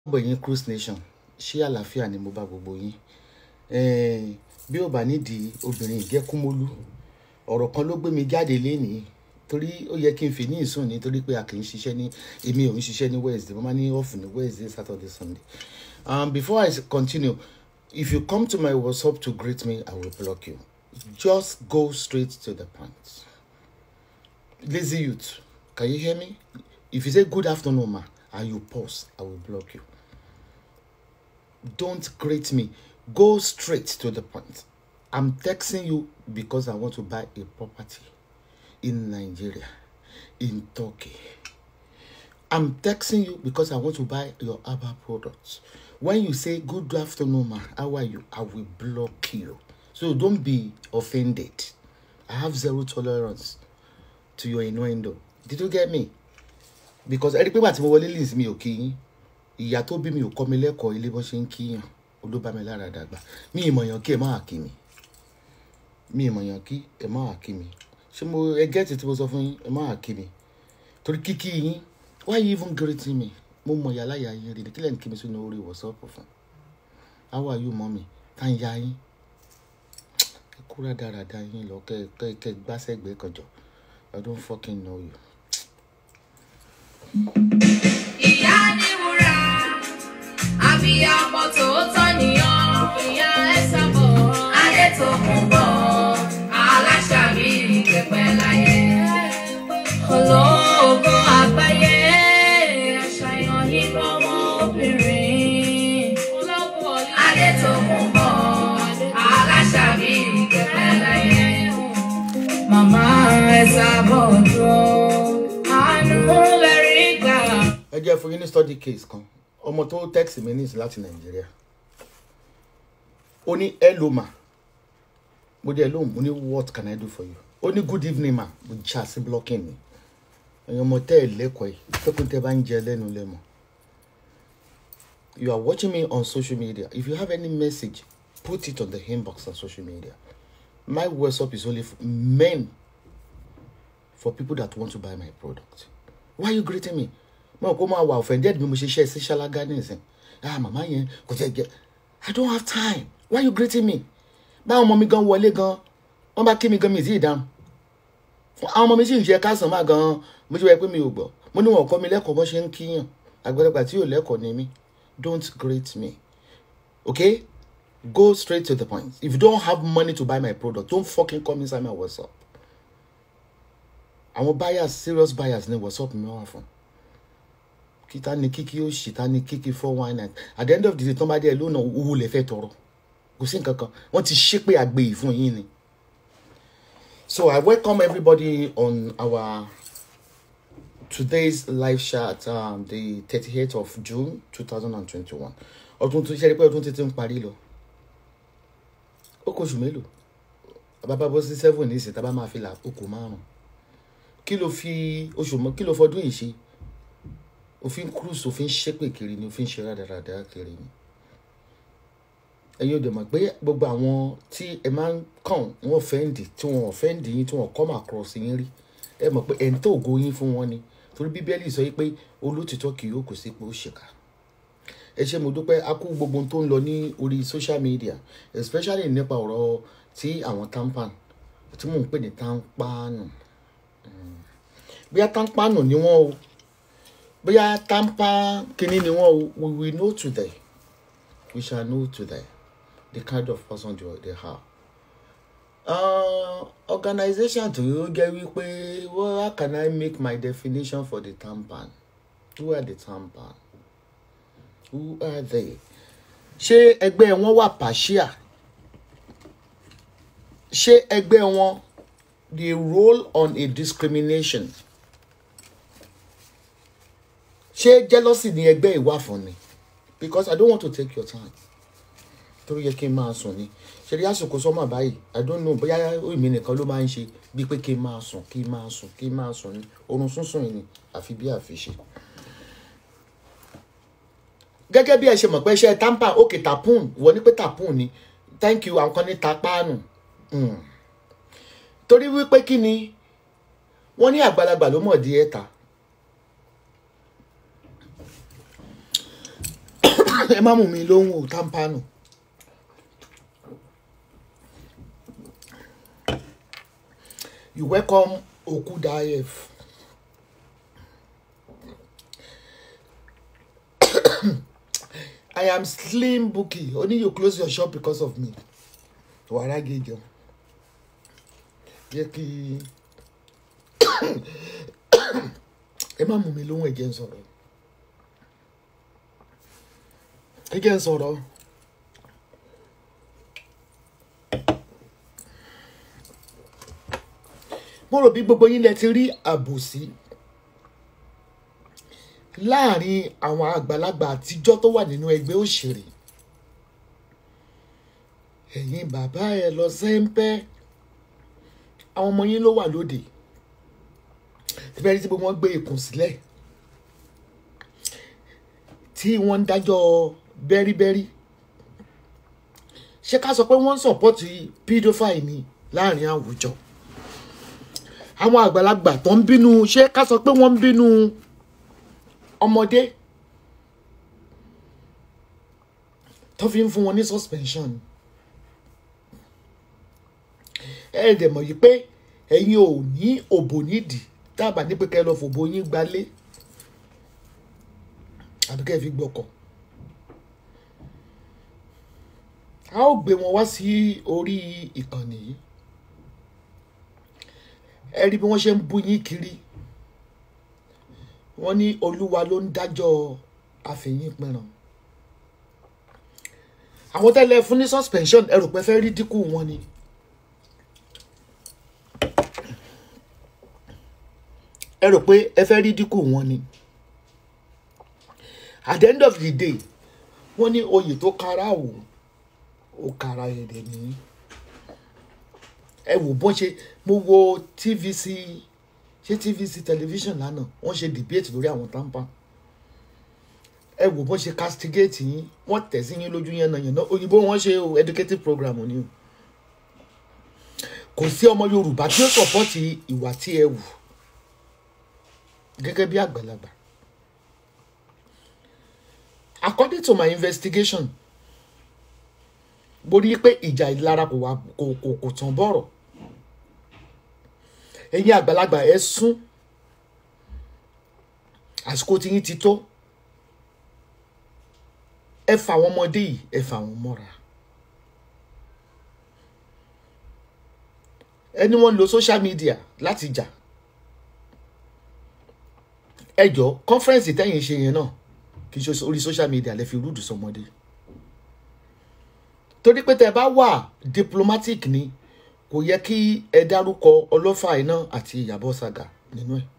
gbogbo yín cruise nation ṣé àlàáfíà ni mo bá gbogbo yín Eh, bí ó bá nídìí obìnrin ìgẹ́kúmólú ọ̀rọ̀ kan ló gbé mi jáde lénìí torí ó yẹ kí n fi ní ìsùn nítorí pé a kì í ṣiṣẹ́ ní èmi ò ń ṣiṣẹ́ ní wednesday mo máa ní off ní wednesday saturday sunday um, before i continue if you come to my whatsapp to greet me i will block you just go straight to the point lazy youth can you hear me if you say good afternoon ma and you pause i will block you don't greet me go straight to the point i'm texting you because i want to buy a property in nigeria in turkey i'm texting you because i want to buy your herbal products when you say good afternoon ma how are you i will block you so don't be offended i have zero tolerance to your innuendo did you get me because ẹni pé wà tí mo wọlé lins mi ò kí yín ìyá tó bí mi ò kọ́ mi lẹ́kọ̀ọ́ ilé bọ́n ṣe ń kíyàn olóbámi lára dàgbà mi ìmọ̀yàn kí ẹ má kí mi mi ìmọ̀yàn kí ẹ má kí mi ṣé mo ẹ gẹ́tì tí mo sọ fún yín ẹ má kí mi torí kíkí yín why you even greeting me mo mọ ìyá láyà yín rí ni kílẹ̀ ń kí mi sínú orí wọ̀sọ́ọ̀pù fún how are you mọ́mi tá ń ya yín ẹ kúrò dáradára yín lọ kẹ kẹ kẹ gbásẹ́gbẹ̀ẹ́ kọjọ I don't fucking know you. ìyá ní wúrà àbíyamọ tòótọ́ nìyàn ìyá ẹ̀sàbọ̀ adétòkùnbọ̀ aláṣàbí ìkẹpẹ láyé olóògùn àgbáyé àṣàyàn nínú ọmọ obìnrin adétòkùnbọ̀ aláṣàbí ìkẹpẹ láyé màmá ẹ̀sàbọ̀ dúró àánú lẹ́rìí gbà. ẹ jẹ́ fún yín ní study case kan ọmọ tó text mi ní ìsìn láti nàìjíríà ó ní hello ma mo dé lóhùn mo ní what can i do for you ó ní good evening ma mo jà sí blocking mi ẹ̀yin ọmọ tẹ́ ẹ̀ lẹ́kọ̀ọ́ yìí pẹ́kun tẹ́ bá ń jẹ lẹ́nu lẹ́mọ̀ you are watching me on social media if you have any message put it on the inbox on social media my whatsapp is only for men for people that want to buy my product why you greeting me mo kò máa wà offended bí mo ṣe ṣe sí ṣáláńgá nísìn ah màmá yẹn kò tẹ jẹ i don't have time why you greeting me báwọn ọmọ mi gan wọlé gan wọn bá kí mi gan mi sí ìdáhùn àwọn ọmọ mi sì ń ṣe kásán máa gan mo ti wẹ pé mi ò gbọ́ mo ní wọn kọ́ mi lẹ́kọ̀ọ́ bó ṣe ń kíyàn àgbàlagbà tí yóò lẹ́kọ̀ọ́ ni mí don't greet me okay go straight to the point if you don't have money to buy my product don't fucking come inside my whatsapp àwọn buyers serious buyers ní whatsapp mi wà fún kíta ni kíkí ó ṣì ta ni kíkí four one nine at the end of the day tán bá dé lónà owó lè fẹ́ tọrọ kò sí nǹkan kan wọ́n ti ṣépè àgbèyí fún yín ni so i welcome everybody on our today's live chat um, the thirty-eighth of june two thousand and twenty-one ọdún tó ṣe é pé ọdún títí ń parí lọ ó kóṣù mélòó bàbá bọ́ sí seven ní ìsìn tá a bá máa fi là okò márùn kí ló fi oṣù mọ́ kí ló fọdún yìí ṣe òfin cruise òfin ṣépè kiri ni òfin ṣe rádaràdà kiri ni ẹ̀yin ò dẹ̀ mọ̀ pé gbogbo àwọn tí ẹ máa ń kàn wọ́n fẹ́ǹdì tí wọ́n fẹ́ǹdì yín tí wọ́n come across yín rí ẹ mọ̀ pé ẹ̀ ń tó ògo yín fún wọn ni torí bíbélì sọ pé olótìtọ́ kì yóò kò sí pé ó ṣèkà ẹ ṣé mo dúpẹ́ a kú gbogbo ohun tó ń lọ ní orí social media especially nípa ọ̀rọ̀ tí àwọn tampan tí mò ń pè ní tampanu bóyá tampanu ni wọ́n o bóyá tampa kínní ni wọ́n o we will know today we shall know today the kind of person they, they are. Uh, organization tó yóò jẹ́ wípé well, how can I make my definition for the tampan? Who are the tampan? Who are they? Ṣé ẹgbẹ́ wọn wà partial? Ṣé ẹgbẹ́ wọn they roll on a discrimination? Ṣé jealousy ni ẹgbẹ́ ìwà fún ni? Because I don't want to take your time torí yẹ kí n máa sùn ni ṣeré àsìkò sọmọ báyìí i don't know bóyá èmi nìkan ló máa ń ṣe bíi pé kí n máa sùn kí n máa sùn kí n máa sùn ni oorun sísùn ni àfi bí àfiṣe. gẹ́gẹ́ bí ẹ ṣe mọ̀ pé iṣẹ́ tampa òkè tapun wọ́n ní pé tapun ni thank you àwọn kan ní tapáànù torí wípé kí ni wọ́n ní àgbàlagbà ló mọ̀ di ẹ̀ta ẹ má mú mi lóhùn ò támpánù. You welcome Okudayev. I am Slim Buki. Only you close your shop because of me. Wàrà gèjọ. Jẹ́ kí ẹ má mú mi lóhùn ẹ̀jẹ̀ ń sọ̀rọ̀. Ẹ̀jẹ̀ ń sọ̀rọ̀. Mo rò bí gbogbo yín lẹ ti rí àbòsí láàrin àwọn àgbàlagbà àtijọ́ tó wà nínú ẹgbẹ́ òṣèré ẹ̀yin bàbá ẹ lọ sẹ́ńpẹ́ àwọn ọmọ yín ló wà lóde ìbẹ̀rẹ̀ tí gbogbo wọn gbé ikùn sílẹ̀ tí wọ́n ń dájọ́ bẹ́ríbẹ́rí ṣé ká sọ pé wọ́n ń sọ̀pọ́tì pedophile ni láàrin àwùjọ àwọn àgbàlagbà tó ń bínú ṣé ká sọ pé wọ́n ń bínú ọmọdé tó fi ń fún wọn ní suspension ẹ dẹ̀ mọ̀ yìí pé ẹ̀yin ò ní òbò nídìí dábàá ní pé kẹ́ ẹ lọ fòbò yín gbalé àbí kẹ́ ẹ fi gbọ́kọ̀ a ó gbé wọn wá sí orí ìkànnì yìí ẹ rí bí wọ́n ṣe ń bú yín kiri wọ́n ní olúwa ló ń dájọ́ àfẹ̀yìn pinran àwọn tẹ́lẹ̀ fún ní suspension ẹ rò pé fẹ́ rí dínkù wọn ni ẹ rò pé ẹ fẹ́ rí dínkù wọn ni at the end of the day wọ́n ní oyè tó kára wò ó kára ẹ̀rẹ̀ ní ẹ wò bọ́n ṣe mo wo tvc ṣé tvc television lánàá wọ́n ṣe debate lórí àwọn tampa ẹ wò bọ́n ṣe castigate yín wọ́n tẹ̀ sí yín lójú yẹn náà yẹn náà òyìnbó wọ́n ṣe o educative program ni o kò sí ọmọ yorùbá tí ó sọpọ́tì ìwà tí ẹ wù gẹ́gẹ́ bí àgbàlagbà according to my investigation mo rí i pé ìjà ìlara kò wá kò kò kò tán bọ̀rọ̀ ẹ̀yin àgbàlagbà ẹ sún àsìkò tí yín ti tó ẹ fà àwọn ọmọdé yìí ẹ fà wọn mọ́ra ẹni wọ́n lo social media láti jà ẹ jọ conference tẹ́yìn ṣe yẹn náà kì í ṣe orí social media lẹ fi rúdù sọmọdé torí pé tẹ bá wà diplomatic ni kò yẹ kí ẹ dárúkọ ọlọ́fà iná àti ìyàbọ̀ saga nínú ẹ̀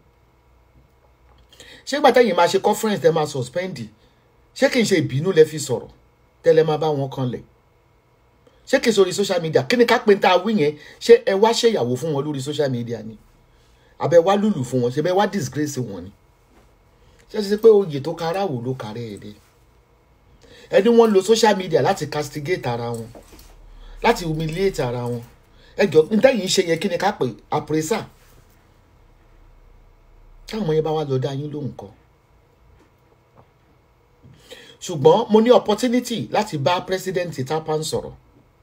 ṣé gbà tẹ́yìn máa ṣe conference tẹ́ máa suspendi ṣé kì í ṣe ìbínú lẹ fi sọ̀rọ̀ tẹ́lẹ̀ máa bá wọn kanlẹ̀ ṣé kì í sórí social media kí ni ká pé ń tá a wí yẹn ṣé ẹ wá ṣèyàwó fún wọn lórí social media ni àbẹ wá lùlù fún wọn ṣe bẹ wá disgrace wọn ni ṣé ṣe pé oyè tó kára wò ló kárẹ́ ẹ̀ dé ẹni wọ́n lo social media láti castigate ara wọn láti humiliate ara wọn ẹjọ ntẹ́yìn ṣe yẹ kí ni ká pè àpèrèsà táwọn ọmọ yẹn bá wá lọ dá yín lóhùn kan ṣùgbọ́n mo ní opportunity láti bá president tapan sọ̀rọ̀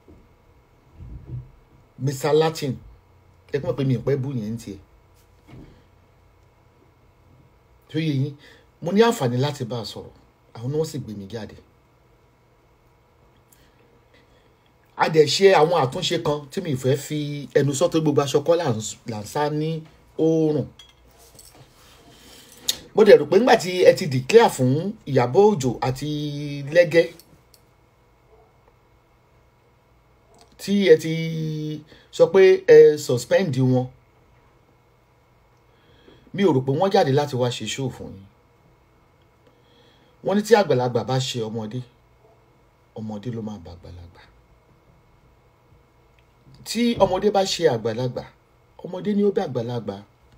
mr latin ẹ pọ́n pé mi ò pẹ́ bú yẹn ń tiẹ̀ tó yẹ yín mo ní àǹfààní láti bá a sọ̀rọ̀ àwọn ni wọ́n sì gbé mi jáde a dẹ̀ ṣe àwọn àtúnṣe kan tí mi fẹ́ fi ẹnu sọ tó gbogbo aṣọ kọ́ là ń sá ní oòrùn mo dẹ̀ rò pé nígbà tí ẹ ti declare fún Ìyábọ̀ Òjó àti Lẹ́gẹ́ tí ẹ ti sọ pé ẹ suspend wọn mi ò rò pé wọ́n jáde láti wá ṣe show fún yín wọ́n ní tí àgbàlagbà bá ṣe ọmọdé ọmọdé ló máa bá àgbàlagbà tí ọmọdé bá ṣe àgbàlagbà ọmọdé ni ó bá àgbàlagbà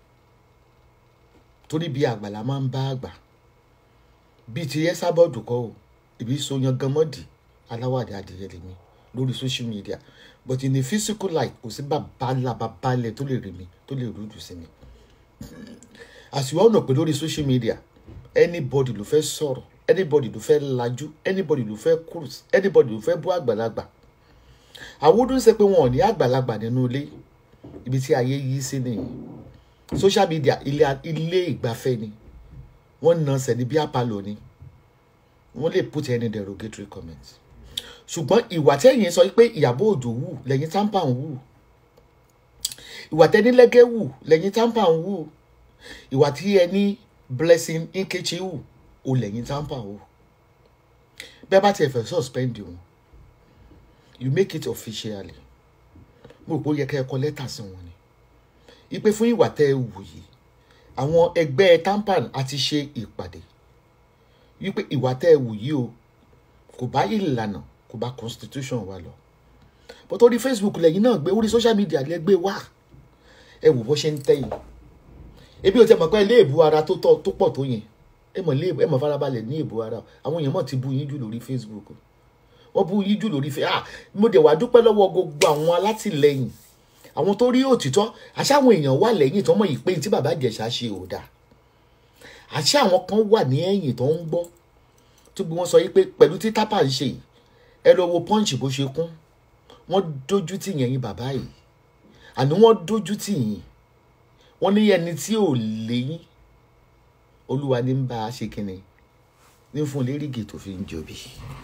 torí bí àgbàlá máa ń bá àgbà bíi ti ẹ sábọọdù kọ o ìbí so yan ganmọdì aláwàdà adìyẹ lèmi lórí social media but in a physical life kò sí bàbá ńlá bàbá ilẹ̀ tó lè rí mi tó lè rúdù sí mi as you all know pé lórí social media anybody ló fẹ́ sọ̀rọ̀ anybody ló fẹ́ lajú anybody ló fẹ́ cruise anybody ló fẹ́ bú àgbàlagbà àwòdù ṣe pé wọn ò ní àgbàlagbà nínú ilé ibi tí ayé yí sí nìyí social media ilé ilé ìgbafẹ́ ni wọ́n na sẹ́ni bí apalo ni wọ́n lè put any derogatory comment ṣùgbọ́n ìwà tẹ́yìn sọ pé ìyàbọ̀ òjò wù lẹ́yìn tampa ń wù ìwà tẹ́ni lẹ́gẹ́ wù lẹ́yìn tampa ń wù ìwà tí ẹni blessing nkechi wù ó lẹ́yìn tampa wù bẹ́ẹ̀ bá tiẹ̀ fẹ́ suspend wọn you make it officially mo rò pé ó yẹ kẹ́ ẹ kọ lẹ́tà sí wọn ni ipe fún ìwà tẹ́ ẹ wù yìí àwọn ẹgbẹ́ tampan àti ṣe ìpàdé wípé ìwà tẹ́ ẹ wù yìí o kò bá ìlànà kò bá constitution wa lọ bó tó rí facebook lẹ́yìn náà gbé orí social media lẹ́ gbé wá ẹ wò bó ṣe ń tẹ̀yìn ebi ò tẹ mọ̀ pé ilé ìbú ara tó tọ́ tó pọ̀ tó yẹn ẹ mọ̀ ilé ẹ mọ̀ farabalẹ̀ ní ìbú ara àwọn èèyàn mọ̀ ti bú yín jù lórí facebook wọ́n bú yín jù lórí facebook ah mo dẹ̀ wá dúpẹ́ lọ́wọ́ gbogbo àwọn alátìlẹyìn àwọn tó rí òtítọ́ àṣà àwọn èèyàn wà lẹ́yìn tó mọ̀ yìí pé tí bàbá Ìjẹ̀ṣà ṣe ò dáa àṣà àwọn kan wà ní ẹ̀yìn tó ń gbọ́ tó bí wọ́n sọ yìí pé pẹ̀lú tí tápà ń ṣe yìí ẹ lọ wo pọ́ǹchì bó ṣe kún wọ́n dójú tì yẹn yín bàbá yìí àní wọ́n dójú tì yín wọ́n ní ẹni tí ò léyìn olúwa ní ń bá a ṣe kínni ní fún lérìgì tó fi ń jobi.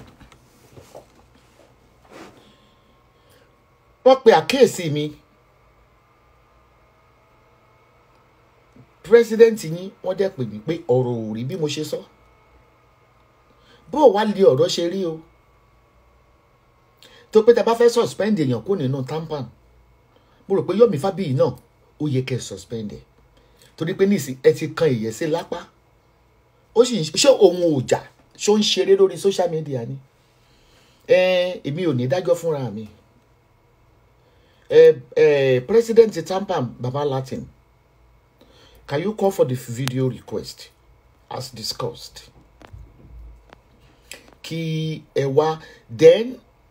wọ́n pe àkíyèsí mi pírẹsidẹ́ǹtì yín wọ́n dẹ̀ pè mí pé ọ̀rọ̀ ò rí bí mo ṣe sọ bó o wá lé ọ̀rọ̀ ṣe rí o tó pé tá a bá fẹ́ suspend èèyàn kó nínú tampan mo rò pé Yomi Fabiyi náà ó yẹ kẹ́ ẹ suspend ẹ̀ torí pé nísìn ẹ ti kan ìyẹ́ sí lápá ó sì ṣé òun ò jà ṣó ń ṣeré lórí social media ni ẹ èmi ò ní dájọ́ fúnra mi ẹ ẹ president tampan baba latin can you call for the video request as discussed kí ẹ wá then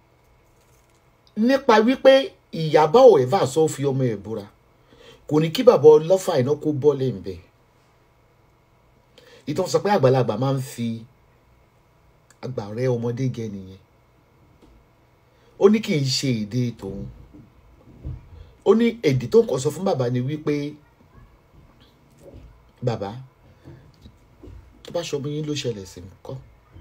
nípa wípé ìyàbá ò ẹ̀fà sọ fi ọmọ ẹ̀ búra kò ní kí bàbá ọlọ́fà iná kó bọ́ọ̀lì ń bẹ̀ ìtàn sọ pé àgbàlagbà máa ń fi àgbà rẹ ọmọdé gẹ nìyẹn ó ní kì í ṣe èdè tòun ó ní èdè tó ń kọ sọ fún bàbá ni wípé bàbá tó bá ṣọmọ yín ló ṣẹlẹ̀ sí nǹkan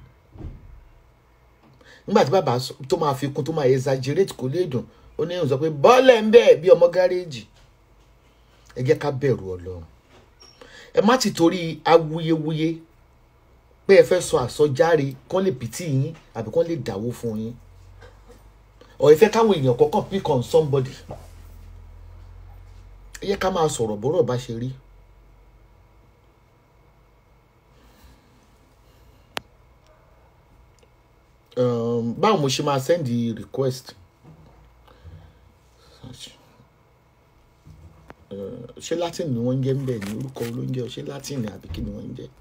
nígbà tí bàbá tó máa fi kún tó máa exaggerate kò lè dùn ó ní ìhùn sọ pé bọ́ọ̀lẹ̀ ń bẹ́ẹ̀ bí ọmọ gáréèjì ẹ jẹ́ ká bẹ̀rù ọlọ́run ẹ má ti torí awuyewuye pé ẹ fẹ́ sọ àsọjáre kán lè pìtì yín àbí kán lè dáwó fún yín ọ̀ ẹ fẹ́ káwọn èèyàn kọ̀ọ̀kan pick on somebody ẹ yẹ ká máa sọ̀rọ̀ bọ́rọ̀ bá ṣe rí. um, báwo mo ṣe máa send the request uh, ṣé latin ni wọ́n ń jẹ́ ń bẹ̀ ní orúkọ olóúnjẹ ṣé latin ni àbí kí ni wọ́n ń jẹ́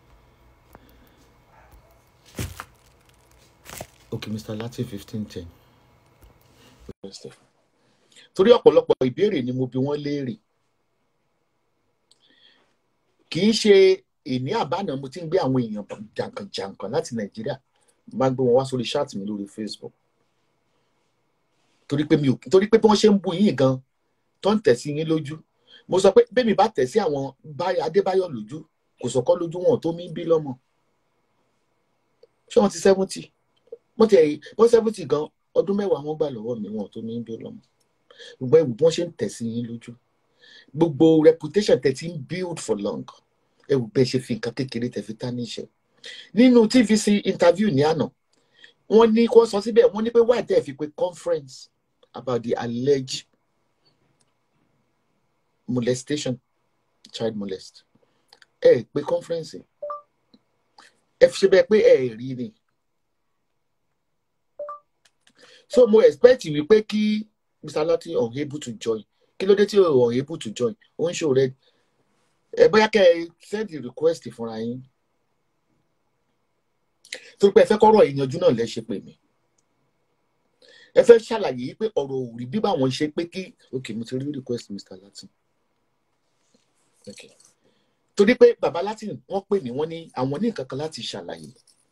ok mr latin fifteen ten torí ọ̀pọ̀lọpọ̀ ìbéèrè ni mo bi wọ́n léèrè kì í ṣe ìní àbánà mo ti ń gbé àwọn èèyàn jàǹkànjàǹkàn láti nàìjíríà máa ń gbé wọn wá sórí chat mi lórí facebook torí pé mi ò torí pé bí wọ́n ṣe ń bu yín gan tó ń tẹ̀ sí yín lójú mo sọ pé bẹ́ẹ̀ mi bá tẹ̀ sí àwọn adébáyọ̀ lójú kò sọ̀kọ́ lójú wọn tó mí bí lọ́mọ ṣé wọ́n ti seventy wọ́n ti ẹ̀yìn wọ́n seventy gan ọdún mẹ́wàá wọ́n gbà lọ́wọ́ mi wọn tó mí bí lọ́mọ gbogbo ẹ̀wù bí wọ́n ṣe ń tẹ̀ sí yín lójú gbogbo reputation tẹ̀ ti ń build for long ẹ̀wù bẹ́ẹ̀ ṣe fi nǹkan kékeré tẹ̀ fi tá níṣẹ́ nínú tvc interview ní àná wọ́n ní kó sọ síbẹ̀ wọ́n ní pé why tẹ́ fi pé conference about the alleged molestation child molest ẹ ẹ pé conference ẹ fi ṣe bẹ́ẹ̀ pé ẹ ẹ rí ni so mo expect wípé kí mr lati unable to join kí ló dé tí o unable to join ó ń ṣòro ẹ ẹ bóyá kẹ́ ẹ send the request fúnra yín torí pé ẹ fẹ́ kọ́rọ̀ ìyanjú náà lẹ ṣe pè mí ẹ fẹ́ ṣàlàyé pé ọ̀rọ̀ ò rí bí báwọn ṣe pé kí ok mo ti rí request mr latin ok torí pé baba latin wọ́n pè mí wọ́n ní àwọn ní nǹkan kan láti ṣàlàyé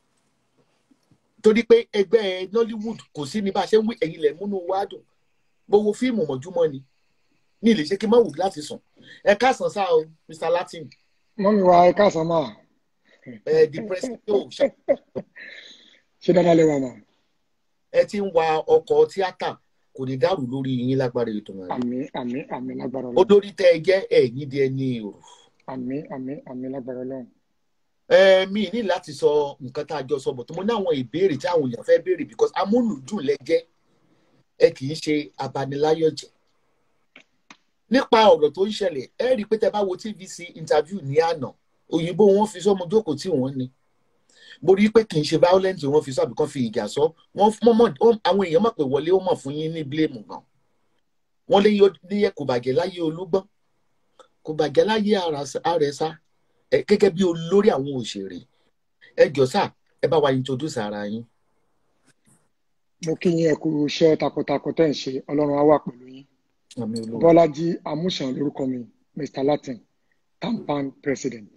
torí pé ẹgbẹ́ nollywood kò sí ní bá a ṣe ń wí ẹ̀yin lẹ̀ múnú wa dùn mo wo fíìmù mọ̀júmọ́ ni ní ilé ṣe kí n má wù láti sùn ẹ káàsán sáà o mr latin mọ́mí wa ẹ káàsán máa ẹ depressing yóò ṣe ṣe dáadáa lẹ́wà máa ẹ ti ń wa ọkọ̀ tíátà kò ní dàrú lórí yín lágbára ètò rẹ̀ àmì àmì àmì lágbára ọlọ́run olórí tẹ ẹ jẹ́ ẹ̀yìn di ẹni òrò àmì àmì àmì lágbára ọlọ́run ẹ mi ní láti sọ nǹkan tá a jọ sọ bọ̀ tó mo ní àwọn ìbéèrè tí àwọn èèyàn fẹ́ béèrè because amúlùdùn lẹ́jẹ́ ẹ kì í ṣe abaniláyọ̀jẹ̀ nípa ọ̀rọ̀ tó ń ṣẹlẹ̀ ẹ rí i pé tẹ bá wo tvc interview ní àná òyìnbó wọn fi sọmọ jókòó tí wọ́n ní mo rí i pé kì í ṣe violent wọn fi sọ àbí kan fi ìjà sọ wọn mọ àwọn èèyàn mọ̀ pé wọlé ó mọ̀ fún yín ní blame gan wọn lé yẹ kò bàjẹ́ láyé olúgbọ́n kò bàjẹ́ láyé àrẹ̀sá ẹ gẹ́gẹ́ bí olórí àwọn òṣèré ẹ jọ sá ẹ bá wa introduce ara yín. mo kí yín ẹ kú iṣẹ́ takuntakun tẹ́ ń ṣe ọlọ́run á wà pẹ̀lú yín àmì olówó bọ́lájí amúṣàn lórúkọ mi mr latin tampan president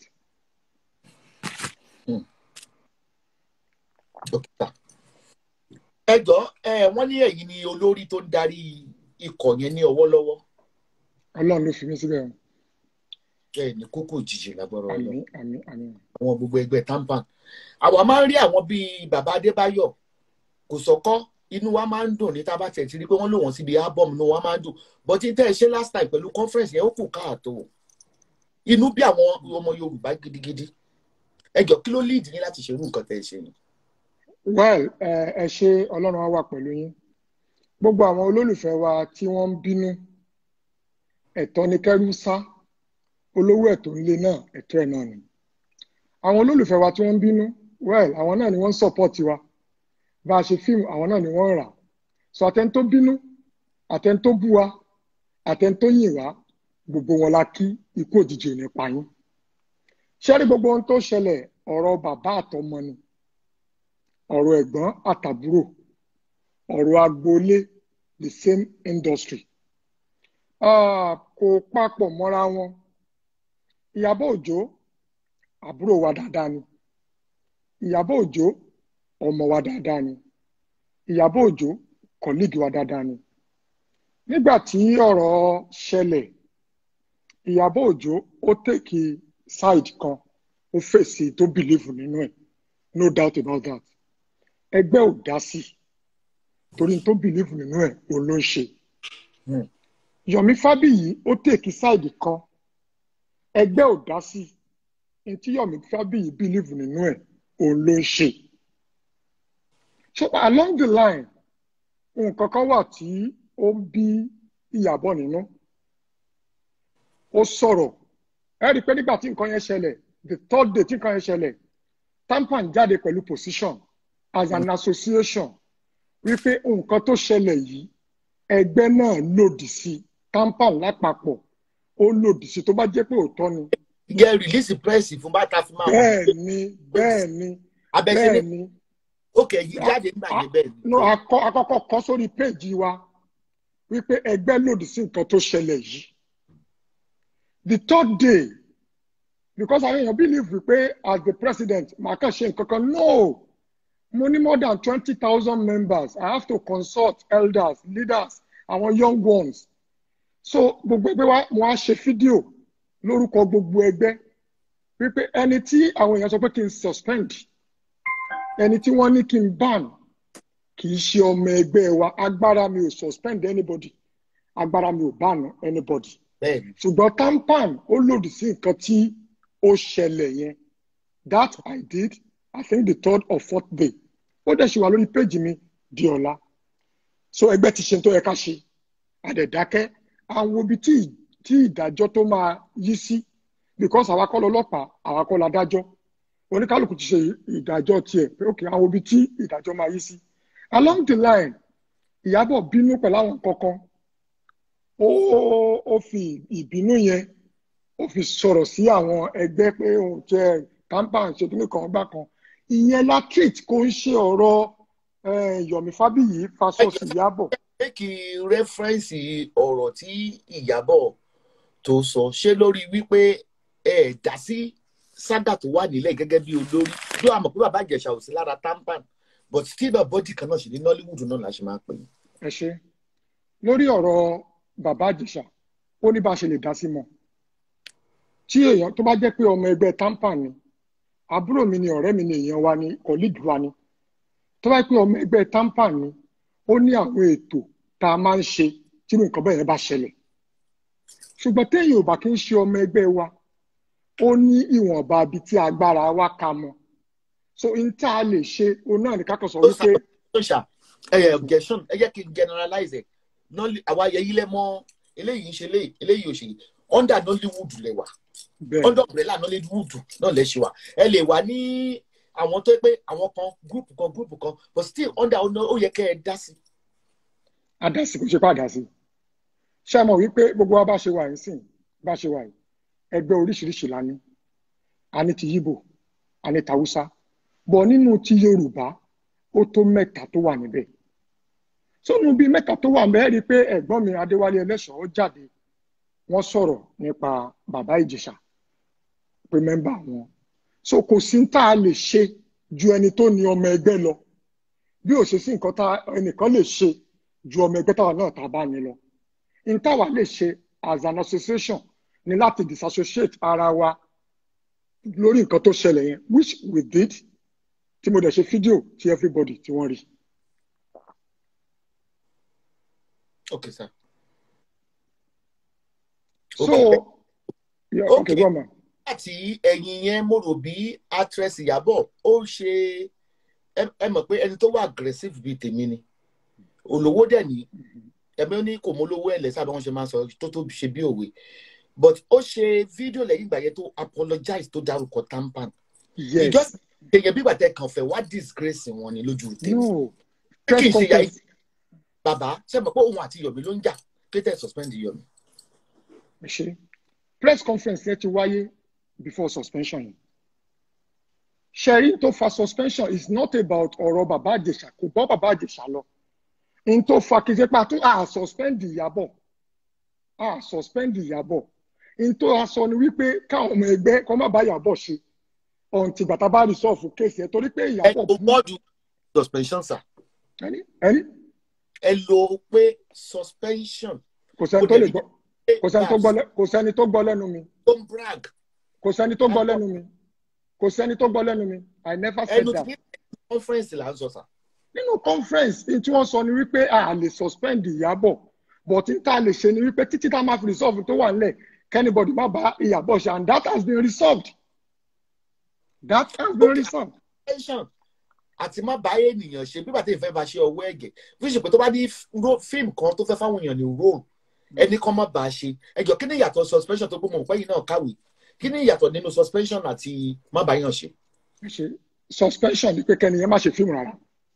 dókítà ẹ jọ ẹ wọ́n ní ẹ̀yin ni olórí tó ń darí ikọ̀ yẹn ní ọwọ́ lọ́wọ́ ọlọ́run ló fi mí síbẹ̀ o bẹ́ẹ̀ ni kókó òjijì lágbára ọlọ àmì àmì àmì àwọn gbogbo ẹgbẹ́ tampan àwa máa ń rí àwọn bíi bàbá adébáyọ̀ kò sọkọ inú wa máa ń dùn ní tábà tẹ̀ tí rí pé wọ́n lò wọ́n síbi album inú wa máa ń dùn but tí tẹ́ ẹ ṣe last time pẹ̀lú conference yẹn ó kù káàtó inú bí àwọn ọmọ yorùbá gidigidi ẹ jọ kí ló lead yín láti ṣerú nǹkan tẹ́ ẹ ṣe ni. well ẹ ẹ ṣe ọlọ́run á wà pẹ̀lú yín gbogbo àwọn olólùfẹ́ wa tí wọ́n ń bínú ẹ̀tọ́ ni kẹ́rù sá olówó ẹ̀tọ́ ilé náà ẹ̀tọ́ ẹ̀ náà ni àwọn olólùfẹ́ wa tí wọ́n ń bínú well àwọn náà ni wọ́n ń support wa bá a ṣe fíìmù àwọn náà ni wọ́n ń rà so àtẹni tó bínú àtẹni tó bú wa àtẹni tó yìn wá gbogbo wọn la kí ikú òjijì ò ní pa yín ṣé rí gbogbo ohun tó ṣẹlẹ̀ ọ̀rọ̀ bàbá àtọmọ ni ọ̀rọ̀ ẹ̀gbọ́n àtàbúrò ọ̀rọ̀ agboolé the same industry Ah, kò papọ̀ mọ́ra wọn ìyàbọ̀ òjó àbúrò wa dáadáa ni ìyàbọ̀ òjó ọmọ wa dáadáa ni ìyàbọ̀ òjó kọ̀líìgì wa dáadáa ni nígbà tí ọ̀rọ̀ ṣẹlẹ̀ ìyàbọ̀ òjó ó tèkì side kan ó fèsì tó bìlíìfù nínú ẹ̀ no doubt about that ẹgbẹ́ ò dá sí torí tó bìlíìfù nínú ẹ̀ òun ló ń ṣe Yomi Fabiyi ó tèkì side kan ẹgbẹ́ ò dá sí ní tí Yomi Fabiyi bìlíìfù nínú ẹ̀ òun ló ń ṣe so along the line nǹkan kan wà tí ó ń bí ìyàbọ̀ nínú ó sọ̀rọ̀ ẹ rí i pé nígbà tí nǹkan yẹn ṣẹlẹ̀ the third day tí nǹkan yẹn ṣẹlẹ̀ tampan jáde pẹ̀lú position as an association wípé nǹkan tó ṣẹlẹ̀ yìí ẹgbẹ́ náà lòdì sí tampan lápapọ̀ ó lòdì sí tó bá jẹ́ pé òótọ́ ni yẹ release press fún bàtà fún máa bẹ́ẹ̀ ni bẹ́ẹ̀ ni abẹ́sẹ̀ bẹ́ẹ̀ ní ni òkè yìí jáde nígbà yẹn bẹ́ẹ̀ ni. no akọ- akọ́kọ́ kọ sórí péèjì wa wípé ẹgbẹ́ lòdì sí nǹkan tó ṣẹlẹ̀ yìí the third day because àwọn èèyàn believe wípé as the president màá kàn ṣe nǹkan kan no mo ní more than twenty thousand members i have to consult elders leaders àwọn young ones so gbogbo ẹgbẹ́ wa mo á ṣe fídíò lórúkọ gbogbo ẹgbẹ́ wípé ẹni tí àwọn èèyàn sọ pé kí n suspend ẹni tí wọ́n ní kí n ban kì í ṣe ọmọ ẹgbẹ́ wa agbára mi ò suspend anybody agbára mi ò ban anybody bẹ́ẹ̀ ni ṣùgbọ́n tampan ó lòdì sí nǹkan tí ó ṣẹlẹ̀ yẹn that i did i think the third or fourth day ó dẹ̀ ṣe wà lórí péjì mi di ọ̀la so ẹgbẹ́ ti ṣe tó yẹ ká ṣe àdẹ̀dákẹ́ àwọn ibi tí tí ìdájọ́ tó máa yí sí because àwa kọ́ lọ́lọ́pàá àwa kọ́ la dájọ́ oníkálukú ti ṣe ìdájọ́ tiẹ̀ pé ok àwọn ibi tí ìdájọ́ máa yí sí along the line ìyábọ̀ bínú pẹ̀lú àwọn kankan ó ó fi ìbínú yẹn ó fi sọ̀rọ̀ sí àwọn ẹgbẹ́ pé òun jẹ́ tampan ṣe kíní kan gbá kan ìyẹn la treat kò ń ṣe ọ̀rọ̀ eh, Yomi Fabiyi fasos Ìyábọ̀ méjì rẹ́fẹ́rẹ́nsì ọ̀rọ̀ tí ìyàbọ̀ tó sọ ṣé lórí wípé ẹ dá sí sága tó wà nílẹ̀ gẹ́gẹ́ bí olórí yóò àmọ̀ pé bàbá ìjẹ̀ṣà ò sí lára tampan but still náà bọ́dì kan náà ṣe ní nollywood náà la ṣe máa pè é. ẹ ṣe lórí ọ̀rọ̀ bàbá àjèṣà ó ní bá a ṣe lè dá sí mọ́ tí èèyàn tó bá jẹ́ pé ọmọ ẹgbẹ́ tampa ni àbúrò mi ni ọ̀rẹ́ mi ni èèyàn wa ni colleague wa ni tó bá jẹ́ pé ọmọ ẹgbẹ́ tampa ni ó ní àwọn ètò tá a máa ń ṣe tí irú nǹkan bẹ́ẹ̀ yẹn bá ṣẹlẹ̀ ṣùgbọ́n téèyàn ò bá kí ń ṣe ọmọ ẹgbẹ́ wa ó ní ìwọ̀nba ibi tí agbára wa ka mọ́ so n tá a lè ṣe òun náà ní ká kàn sọ ó sá wípé ó ṣá ẹ objection ẹ jẹ́ kí n generalize ẹ̀ Nolly- àwa ayẹyí lẹ mọ eléyìí ń ṣe eléyìí eléyìí ò ṣe yìí under nollywood lẹ wà bẹ́ẹ̀ under umbrella nollywood náà lẹ ṣe wà ẹ lè wà ní àwọn tó pé àwọn kan group kan group kan but still under ó yẹ kẹ́ ẹ dá sí. adásí kò ṣe pé àdásí ṣé ẹ mọ̀ wípé gbogbo wa bá ṣe wà yìí sìn bá ṣe wà yìí ẹgbẹ́ oríṣiríṣi la ní a ní ti yíbò a ní tàwùsá bọ̀ nínú ti yorùbá ó tó mẹ́ta tó wà níbẹ̀ sónú bíi mẹ́ta tó wà níbẹ̀ ẹ rí i pé ẹ̀gbọ́n mi adéwálé ẹlẹ́ṣọ̀ọ́ jáde wọ́n sọ̀rọ̀ nípa bàbá ìjẹ̀ṣà pé mẹ́mbà wọn so kò sí tá a lè ṣe ju ẹni tó ní ọmọ ẹgbẹ́ lọ bí ò ṣe sí nǹkan tá ẹnìkan lè ṣe ju ọmọ ẹgbẹ́ táwa náà tá a bá ní lọ n táwa lè ṣe as an association ni láti disassociate ara wa lórí nǹkan tó ṣẹlẹ̀ yẹn which we did tí mo dẹ̀ ṣe fídíò tí everybody tí wọ́n rí. okay sir. so Okay. yeah, Okay. okay, go on ma. láti ẹ̀yìn yẹn mo rò bí actress ìyàbọ̀ ó ṣe ẹ ẹ mọ̀ pé ẹni tó wà aggressive bíi tèmi ni olówó dẹ̀ ní ẹ̀mí ó ní kò mọ olówó ẹ̀ lẹ́sà bí wọ́n ṣe máa ń sọ tó tó ṣe bí òwe but ó ṣe fídíò lẹ́yìn ìgbà yẹn tó apologize tó dárúkọ tampan yes ìjọ èèyàn bí gbàtẹ́ kan fẹ́ wá disgrace wọn ni lójú tèmi no kí n press ṣe ya conference bàbá ṣe mọ̀ pé òun àti Yomi ló ń jà kété suspend Yomi ṣe press conference yẹn ti wáyé before suspension yìí ṣẹ̀rí tó fa suspension is not about ọ̀rọ̀ bàbá àjèṣà kò bọ́ bàbá àjèṣà lọ n tó fa kì í ṣe pé a tún a suspend ìyàbọ̀ a suspend ìyàbọ̀ n tó a sọ ni wípé káwọn ọmọ ẹgbẹ́ kọ́ má bá ìyàbọ̀ ṣe ọ̀ǹtì gbàtà bá resolve case yẹn torí pé ẹ ìyàbọ̀ lo wọ́ọ̀dù suspension sir ẹni ẹni ẹ lo pé suspension kò sẹ́ni tó lè gbọ́ kò sẹ́ni tó gbọ́ lẹ́- kò sẹ́ni tó gbọ́ lẹ́nu mi don brag kò sẹ́ni tó gbọ́ lẹ́nu mi kò sẹ́ni tó gbọ́ lẹ́nu mi I never said ẹnu that. tí conference là ń sọ sà nínú conference ní tí wọ́n sọ ni wípé a lè suspend ìyàbọ̀ but n ta lè ṣe ni wípé títí tá a máa fi resolve tó wà nílẹ̀ kẹ́nìbọ̀dì má bá ìyàbọ̀ ṣe and that has been resolved that has been resolved. suspension àti má bá ènìyàn ṣe bí bàtẹ́ ìfẹ́ bá ṣe ọwọ́ ẹ̀gẹ̀ bí ṣe pé tó bá ní ro- fíìmù kan tó fẹ́ fáwọn èèyàn ní role ẹni kan má bá a ṣe ẹjọ́ kí ni ìyàtọ̀ suspension tó gbọ́mọ̀ pẹ́yìn náà kàwé kí ni ìyàtọ̀ nínú suspension àti má bá yàn ṣe. ṣe suspension ni pé kẹ́niyẹn má ṣe fíìmù rárá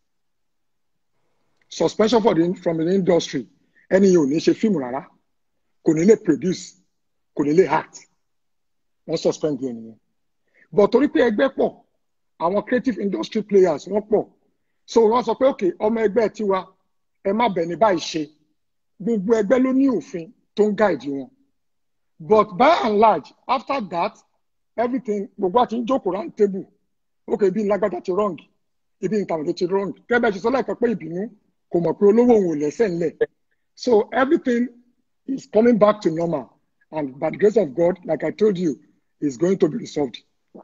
suspension for the, from the industry ẹni yẹn ò ní ṣe fíìmù rárá kò ní lè produce kò ní lè act wọ́n suspend yẹn nìyẹn but torí pé ẹgbẹ́ pọ̀ àwọn creative industry players wọ́n pọ̀ so wọ́n sọ pé ok ọmọ ẹgbẹ́ tiwa ẹ má bẹ̀ ní báyìí ṣe gbogbo ẹgbẹ́ ló ní òfin tó ń guide wọn but by and large after that everything gbogbo àti ń jókòó round table ok ibi ńlágbádá ti wrong ibi ìtàwọn ti wrong kẹ́bẹ́ ṣe sọ lẹ́ẹ̀kan pé ìbínú kò mọ̀ pé olówó òun ò lẹ́sẹ̀ ńlẹ̀ so everything is coming back to normal and by the grace of God like I told you is going to be resolved.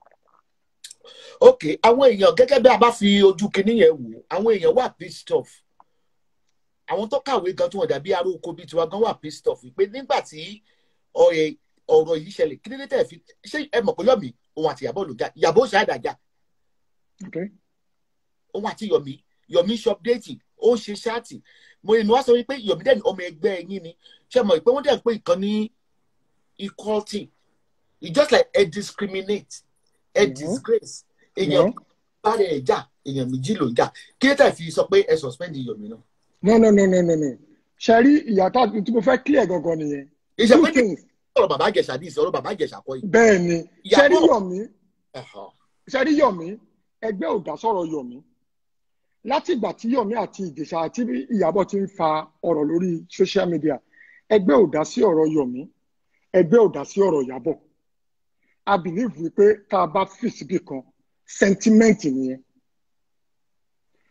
ok àwọn èèyàn gẹ́gẹ́ bí a bá fi ojú kinní yẹn wò àwọn èèyàn wà pissed off àwọn tó kàwé gan tí wọ́n dàbí aró oko bíi tiwa gan wà pissed off pé nígbà tí ọ̀rẹ́ ọ̀rọ̀ yìí ṣẹlẹ̀ kí ló dé tẹ̀ fi ṣé ẹ mọ̀ pé Yomi òun àti Ìyábọ̀ ló jà Ìyábọ̀ ṣe àdàjà Okay? òun àti Yomi Yomi ṣe update ó ṣe ṣáàtì mo inú wa sọ wípé Yomi dẹ́ni ọmọ ẹgbẹ́ yín ni ṣe mọ̀ pé wọ́n dẹ̀ pé ìkan ní equality it's just like a discriminate a No. disgrace èèyàn bá rẹ̀ jà èèyàn méjì ló ń jà kí ló tẹ̀ fi sọ pé ẹ suspend Yomi náà. No no no no no no ṣe rí ìyàtọ̀ tí mo fẹ́ clear gangan nìyẹn ìṣe two pé ní things ọ̀rọ̀ bàbá àjẹsà ní ìsọ̀rọ̀ bàbá àjẹsà kọ́ yìí. bẹ́ẹ̀ ni ṣe rí Ìyàbọ̀. Yomi Ẹ̀họ̀. ṣe rí Yomi ẹgbẹ́ ò dá sọ̀rọ̀ Yomi láti ìgbà tí Yomi àti Ìjẹ̀ṣà àti Ìyábọ̀ ti ń fa ọ̀rọ̀ lórí social media ẹgbẹ́ ò dá sí ọ̀rọ̀ Yomi ẹgbẹ́ ò dá sí ọ̀rọ̀ Ìyábọ̀ I believe wípé tá a bá fi síbì kan sentiment nìyẹn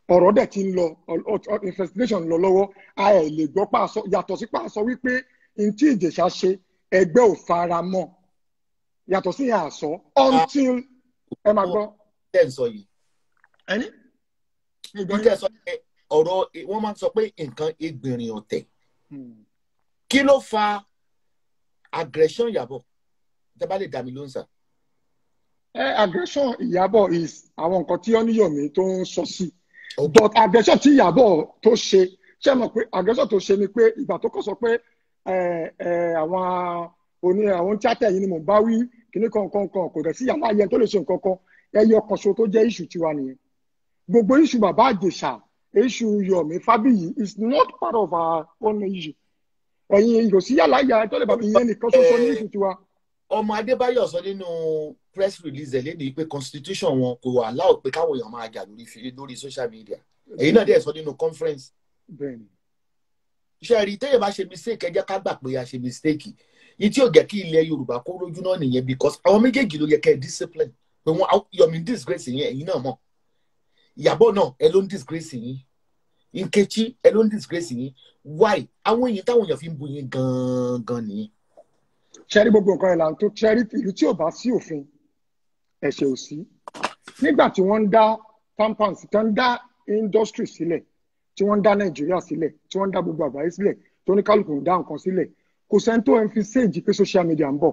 ọ̀rọ̀ dẹ̀ ti ń lọ ọ- ọ- investigation ń lọ lọ́wọ́ a ẹ̀ lè gbọ́ pàṣọ yàtọ̀ sí pàṣọ wípé n tí ìjẹ̀ṣà ṣe ẹgbẹ́ ò fara mọ́ yàtọ̀ sí yẹn àṣọ until ẹ máa gbọ́ tẹ́ ń sọ yìí ẹni. mo gbọ́ bí tẹ́ sọ pé ọ̀rọ̀ wọ́n máa ń sọ pé nǹkan egbìnrin ọ̀tẹ̀ yín. kí ló fa aggression Ìyábọ̀ tẹ́ bá lè dá mi lóhùn sà. ẹ aggression Ìyábọ̀ is àwọn nǹkan tí Oníyọ̀mí tó ń sọ sí Ok. but aggression tí Ìyábọ̀ tó ṣe ṣe mọ̀ pé aggression tó ṣe ni pé ìgbà tó kọ́ sọ pé ẹ ẹ àwọn oní àwọn tíátà yìí ni mò ń bá wí kíní kankan kan kò dẹ̀ sí yàrá yẹn tó lè ṣe nǹkan kan ẹyọ kan ṣo tó jẹ́ issue tiwa nìyẹn gbogbo issue bàbá Àjèṣà issue Yọ̀mí Fábíyì is not part of our own issue ẹ̀yin kò sí yàrá yàrá tó lè bàbá ìyẹn nìkan ṣoṣo ní issue tiwa. ọmọ Adébáyọ̀ sọ nínú press release ẹ̀ lédè pé constitution wọn kò wà láò pé káwọn èèyàn máa jà lórí fi- lórí social media èyí náà dẹ̀ sọ nínú conference bẹ́ẹ̀ni ṣe rí téèyàn bá ṣe mistake ẹ jẹ́ ká gbà pé a ṣe mistake yìí tí ò jẹ́ kí ilẹ̀ Yorùbá kó rójú náà nìyẹn because àwọn méjèèjì ló yẹ kẹ́ ẹ discipline pé wọ́n Yọ̀mí disgrace yẹn ẹ̀yin náà mọ̀ Ìyábọ̀ náà ẹ ló ń disgrace yín Nkechi ẹ ló ń disgrace yín why àwọn èèyàn táwọn èèyàn fi ń bu yín gangan nìyẹn ṣẹ́rí gbogbo nǹkan ìlànà tó ṣẹ́rí ìlú tí ò bá sí òfin ẹ̀ṣẹ̀ ò sí nígbà tí wọ́n ń dá tampons tí wọ́n ń dá industry sílẹ̀ tí wọ́n ń dá nàìjíríà sílẹ̀ tí wọ́n ń dá gbogbo àgbáyé sílẹ̀ tó ní kálukú ń dá nǹkan sílẹ̀ kò sẹ́ni tó ń fi séèjì pé social media ń bọ̀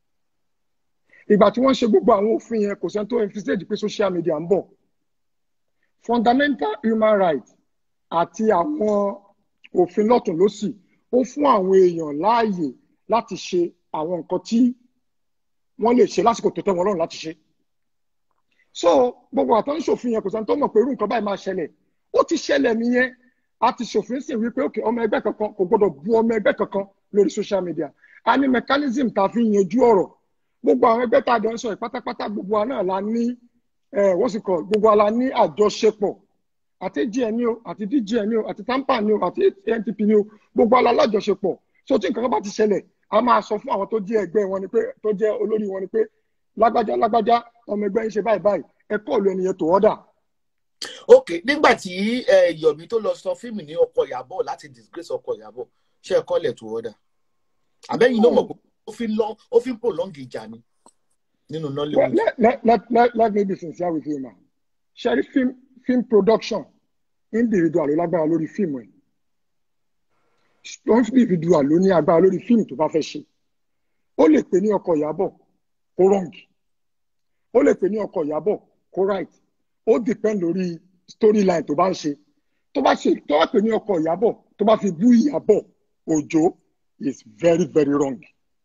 ìgbà tí wọ́n ṣe gbogbo àwọn òfin yẹn kò sẹ́ni tó ń fi séèjì pé social media ń bọ̀ fundamental human rights àti àwọn òfin lọ́tùn lósì ó fún àwọn èèyàn láàyè láti ṣe àwọn nǹkan tí wọ́n lè ṣe lásìkò tó tẹ́ wọn lọ́rùn láti ṣe. so gbogbo àtọ́ ń ṣòfin yẹn kò sẹ́ni tó mọ̀ pé irú nǹkan báyìí máa ṣẹlẹ̀ ó ti ṣẹlẹ̀ nìyẹn a ti ṣòfin sì wípé òkè ọmọ ẹgbẹ́ kankan kò gbọdọ̀ bu ọmọ ẹgbẹ́ kankan lórí social media a ní mechanism tá a fi yanjú ọ̀rọ̀ gbogbo àwọn ẹgbẹ́ tá a jọ ń sọ yìí pátápátá gbogbo wa náà la ní wọ́n sì kọ́ gbogbo wa la ní àjọṣepọ̀ àti gn o àti dgn o àti tampa ni o àti ntp ni o gbogbo wa la lájọṣepọ̀ so tí nǹkan kan bá ti ṣẹlẹ̀ a máa sọ fún àwọn tó jẹ́ ẹgbẹ́ wọn ni pé tó jẹ́ olórí wọn ni pé lágbájá lágbájá ọmọ ẹgbẹ́ yín ṣe báyìí báyìí ẹ kọ́ọ̀lù ẹnìyẹn tó ọ́dà. ok nígbà tí Yọ̀mí tó lọ sọ fíìmù ní ọkọ Ìyábọ̀ láti disgrace ọkọ Ìyábọ̀ ṣe ẹ kọ́ọ̀lù ẹ̀ tó ọ́dà àbẹ́yìn náà mọ̀ pé ó fi ń lọ ó fi ń prolong ìjà ni nínú Nollywood. let, let, let, let, let me be sincere with you ma ṣẹ́rí film, film production individual ló lágbára lórí fíìmù ẹ̀ individual ló ní agbára lórí fíìmù tó bá fẹ́ ṣe ó lè pè ní ọkọ Ìyábọ̀ kó wrong ó lè pè ní ọkọ Ìyábọ̀ kó right ó depend lórí storyline tó bá ń ṣe tó bá ṣe tó bá pè ní ọkọ Ìyábọ̀ tó bá fi bú Ìyábọ̀ Òjó is very very wrong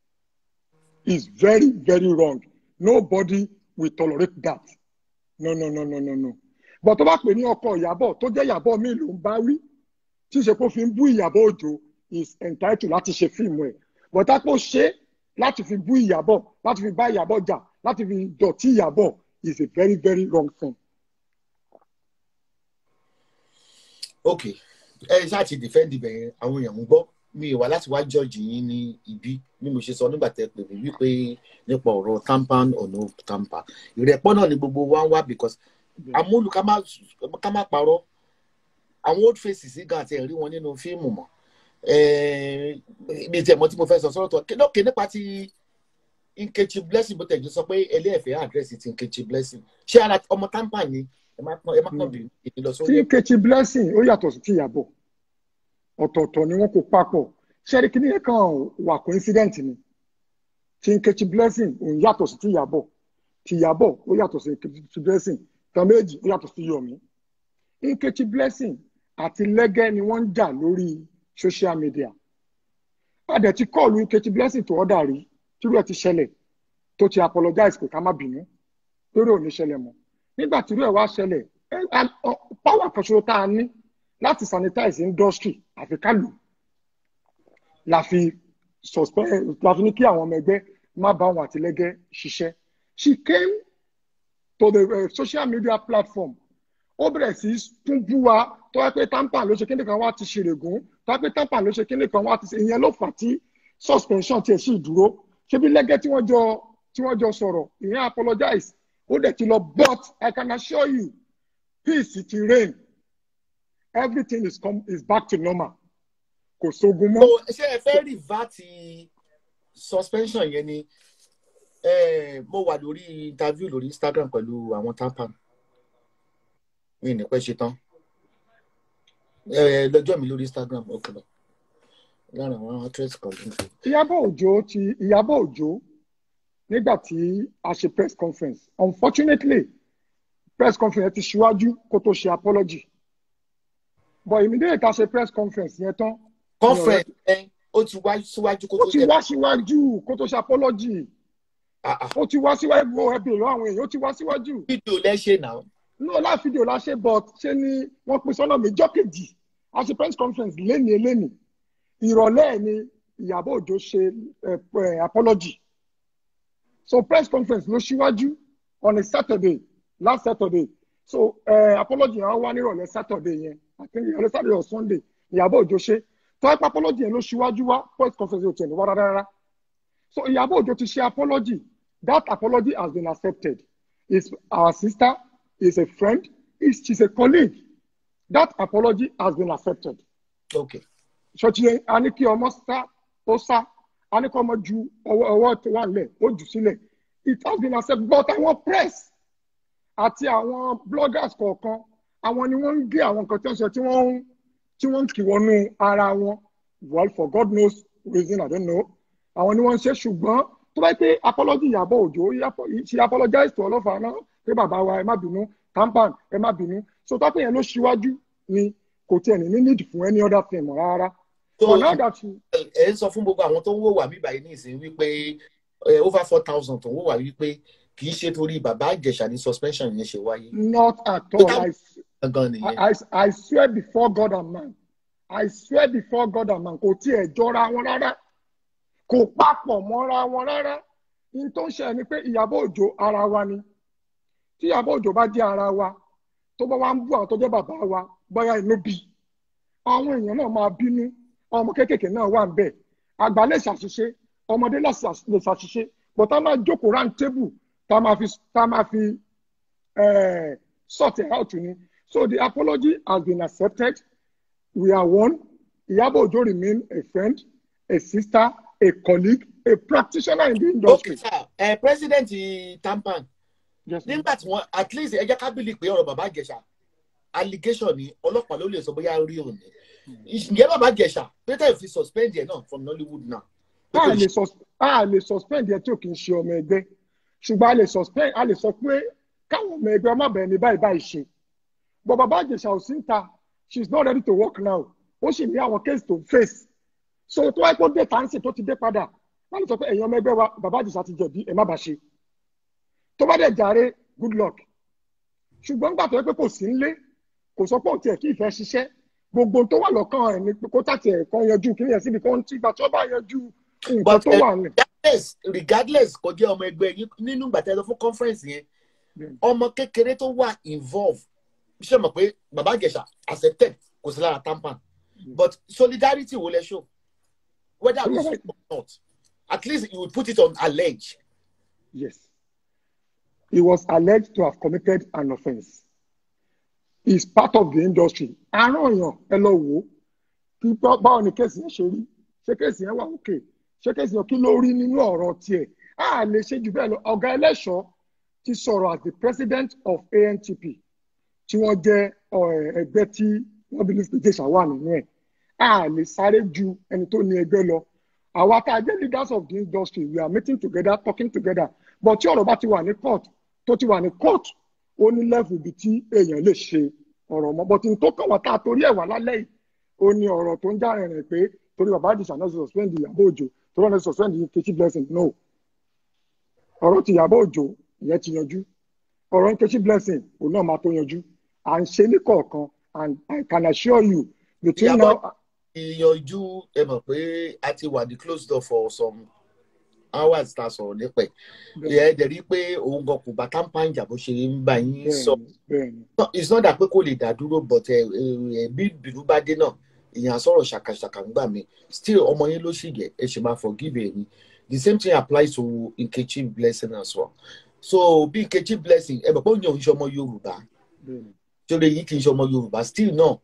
is very very wrong nobody will tolerate that no no no no no no but tó bá pè ní ọkọ Ìyábọ̀ tó jẹ́ Ìyábọ̀ mi ló ń bá wí tí ṣe kó fi ń bú Ìyábọ̀ Òjó is entitled láti ṣe fíìmù ẹ̀ but á kó ṣe láti fi bú Ìyábọ̀ láti fi bá Ìyábọ̀ jà láti fi dọ̀tí Ìyábọ̀ is a very very wrong thing. ok ẹ ṣáà ti defend ibẹ̀ yẹn àwọn èèyàn ń gbọ́ mi wá láti wá judge yín ní ibi bí mo ṣe sọ nígbà tẹ́ pè mí wípé nípa ọ̀rọ̀ tampan or no tamper ìrẹ́pọ̀ náà ni gbogbo wa ń wá because amúlù ká má parọ́ àwọn old faces gan àti ẹ̀rí wọn nínú fíìmù mọ́ mi tiẹ̀ mọ̀ tí mo fẹ́ sọ sọ́rọ̀ tó lókè nípa ti Nkechi Blessing bó tẹ̀jú sọ pé ẹlẹ́ẹ̀fẹ́ àdírẹ́sì ti Nkechi Blessing ṣé ara ọmọ tampan ni ẹ má kàn bí ìlọ sórí. tí Nkechi Blessing ó yàtọ̀ sí ti Ìyábọ̀ ọ̀tọ̀ọ̀tọ̀ ni wọ́n kó papọ̀ ṣẹ́rí kí nìyẹn kan wà coincident ni tí Nkechi Blessing òun yàtọ̀ sí ti Ìyábọ̀ ti Ìyábọ̀ ó yàtọ̀ sí Nkechi Blessing tán méjì ó yàtọ̀ sí Yọ̀mí Nkechi Blessing àti Lẹ́gẹ́ ni wọ́n ń jà lórí social media adẹ̀ ti kọ́ọ̀lù Nkechi Blessing tó ọ̀dà rí tírú ẹ̀ ti ṣẹlẹ̀ tó ti apologize pé ká má bínú lórí òní ṣẹlẹ̀ mọ́ nígbà tírú ẹ̀ wá ṣẹlẹ̀ power kan ṣoṣo tá a ní láti sanitize industry àfi ká lò la fi suspend la fi ní kí àwọn ọmọ ẹgbẹ́ má bá wọn àtìlẹ́gẹ́ ṣiṣẹ́ she came to the uh, social media platform ó bẹ̀rẹ̀ sí tún bú wa tó wá pé tampan ló ṣe kíni kan wá ti ṣèrègùn tó wá pé tampan ló ṣe kíni kan wá ti ṣe ìyẹn ló fà tí suspension tiẹ̀ sì dúró ṣebí lẹ́gẹ́ tí wọ́n jọ tí wọ́n jọ sọ̀rọ̀ ìyẹn apologize ó dẹ̀ ti lọ but I can assure you peace ti reign everything is come is back to normal kò sógun so mọ́ ṣé ẹ fẹ́ revert suspension yẹn ni eh, mo wà lórí interview lórí instagram pẹ̀lú àwọn tampan mi ní pẹ́ ṣe tán Eh, lọ́jọ́ mi lórí instagram ó kìlọ̀ lára àwọn actress kan tó ń fi. Ìyábọ̀ Òjó ti Ìyábọ̀ Òjó nígbà tí a ṣe press conference unfortunately press conference ti ṣíwájú kó tó ṣe apology but immediately tá a ṣe press conference yẹn tán conference ẹ ó ti wá síwájú kó ó tó ti jẹ wá síwájú kó tó ṣe apology Ah, ah. ó ti wá síwájú wo ẹbí ìlú àwọn èèyàn ó ti wá síwájú fídíò lẹ́ṣẹ̀ náà no láì fídíò la ṣe but ṣé ni wọ́n pín sọ́nà méjọ́ kejì a ṣe press conference lénìí lénìí ìrọ̀lẹ́ ẹ̀ ni Ìyábọ̀ Òjó ṣe eh, eh, apology so press conference ló ṣíwájú on a Saturday last Saturday so uh, apology yẹn wá nírọ̀lẹ́ Saturday yẹn I think ìrọ̀lẹ́ Saturday or Sunday Ìyábọ̀ Òjó ṣe tó ẹ pa apology yẹn ló ṣíwájú wá press conference yóò tẹ̀ ní wá rárá rárá so Ìyábọ̀ Òjó ti ṣe apology that apology has been accepted is our sister is a friend is she's a colleague that apology has been accepted ok ṣọtí a ní kí ọmọ sá ó sá a ní kí ọmọ ju ọwọ́ ọwọ́ tó wà lẹ̀ ó jù sílẹ̀ it has been accepted but àwọn press àti àwọn bloggers kọ̀ọ̀kan àwọn ni wọ́n ń gé àwọn nǹkan tí wọ́n sọ tí wọ́n ń tí wọ́n ń kì wọnú ara wọn well for God knows reason I don't know àwọn ni wọ́n ń ṣe ṣùgbọ́n tó bá yẹ pé apology Ìyábọ̀ Òjó she apologize to ọlọ́fà náà pé bàbá wa ẹ má bínú tampan ẹ má bínú so tó bá pè yẹn ló ṣíwájú ni kò tiẹ̀ ní ní need fún any other thing mọ́ rárá so but now that she ẹ ń sọ fún gbogbo àwọn tó ń wò wá mí báyìí ní ìsìn wípé eh, over four thousand tó ń wò wá wípé kì í ṣe torí bàbá Ìjẹ̀ṣà ní suspension yẹn ṣe wáyé not at all I, gangan nìyẹn I, I swear before God and man I swear before God and man kò tiẹ̀ jọra wọn rárá kò papọ̀ mọ́ra wọn rárá ní tó ń ṣe ni pé Ìyábọ̀ Òjó ara wa ni tí Ìyábọ̀ Òjó bá jẹ́ ara wa tó bá wá ń bú àwọn tó jẹ́ bàbá wa bóyá inú bí àwọn èèyàn náà máa bínú ọmọ kéékèèké náà wà ń bẹ̀ àgbà lè ṣàṣìṣe ọmọdé lè ṣàṣ- lè ṣàṣìṣe but tá a máa jókòó round table tá a máa fi tá a máa fi eh, sort it out ni so the apology has been accepted we are one Ìyábọ̀ Òjó remain a friend a sister a colleague a practitioner in the ok industry. sir ẹ president tampan Yes, ma'am. nígbà tí wọn at least ẹ jẹ́ ká bìlì pé ọ̀rọ̀ bàbá Ìjẹ̀ṣà allegation ni ọlọ́pàá ló lè sọ bóyá rí òní ìyẹn bàbá Ìjẹ̀ṣà peter fi suspend yẹn náà from Nollywood now. a lè sus a lè suspend yẹn tí ò kì í ṣe ọmọ ẹgbẹ́ ṣùgbọ́n a lè suspend a lè sọ pé káwọn ọmọ ẹgbẹ́ ọmọ bẹ̀rẹ̀ ní báyìí báyìí ṣe but bàbá Ìjẹ̀ṣà ò sí ń ta she is not ready to work now ó sì ní àwọn case to face so tó wáyé pé ó dé tàǹsì tó ti dé padà láti sọ pé ẹ̀yin ọmọ ẹgbẹ́ wa bàbá Ìjẹ̀ṣà ti jẹ̀bi ẹ̀ má bàa ṣe tó bá dẹ̀ jàre good luck ṣùgbọ́n gbà tó yẹ pé kò sí ńlé kò sọ pé òun tiẹ̀ kí ìfẹ́ ṣiṣẹ́ gbogbo tó wà lọ́kàn ẹ̀ ni pé kó tàtì ẹ̀ kan yanjú kí ni ẹ̀ síbi kan tí ìgbà tó bá yanjú nǹkan But, tó eh, wà nílẹ̀. regardless regardless kò jẹ́ ọmọ ẹgbẹ́ yín nínú ìgbà tẹ́ lọ fún conference yẹn Bẹ́ẹ̀ni. ọmọ kékeré tó wà involve ṣe mọ̀ pé bàbá Ìjẹ̀ṣà accepted kò sí lára tampan but solidarity wo lẹ show whether we say or not at least you would put it on allege Yes. He was alleged to have committed an offence. He's part of the industry. Àrùn èèyàn ẹ lọ wò ó. Kí bá- báwo ni kéèsì yẹn ṣe rí? Ṣé kéèsì yẹn wà òkè? Ṣé kéèsì yẹn kí ló rí nínú ọ̀rọ̀ tiẹ̀? A lè ṣe jù bẹ́ẹ̀ lọ. Ọ̀gá ẹlẹ́ṣọ́ ti sọ̀rọ̀ as the president of ANTP tí wọ́n jẹ́ ọ̀, ẹgbẹ́ tí wọ́n bí Mr. Jesha wà nínú ẹ̀. A lè sáré ju ẹni tó ní ẹgbẹ́ lọ. Àwa tá a jẹ́ leaders of the industry we are meeting together talking together but tí ọ̀rọ̀ bá ti wà ní court tó ti wà ní court ó ní level ibi tí èèyàn lè ṣe ọ̀rọ̀ mọ́ but n tó kàn wá tá a torí ẹ̀ wá lálẹ́ yìí ó ní ọ̀rọ̀ tó ń já rìnrìn pé torí bàbá àdìsá náà suspend Ìyábọ̀ Òjó torí wọn náà suspend Nkechi Blessing no ọ̀rọ̀ ti Ìyábọ̀ Òjó ìyẹn ti yanjú ọ̀rọ̀ Nkechi Blessing òun náà máa tó yanjú à ń ṣe ní kọ̀ọ̀kan and I can assure you between Ìyábọ̀- now ìyànjú ẹ mọ̀ pé a ti wà ní close door for some hours ta sọ̀rọ̀ nípa ẹ̀ ẹ̀ dẹ̀ rí i pé òun gan kò bá tampan jà bó ṣe ń bá yín sọ bẹ́ẹ̀ni bẹ́ẹ̀ni No, it's not that pé kò lè dá dúró but ẹ ẹ bí bínú bá dé náà èèyàn sọ̀rọ̀ ṣàkàṣàkà ń gbà mí still ọmọ yín ló ṣì yẹ ẹ ṣe máa forgive ẹ ni the same thing applies to Nkechi Blessing as well so bí Nkechi Blessing ẹ bọ̀ pé òun yàn ń ṣe ọmọ Yorùbá bẹ́ẹ̀ni torí yìí kì í ṣe ọmọ Yorùbá still náà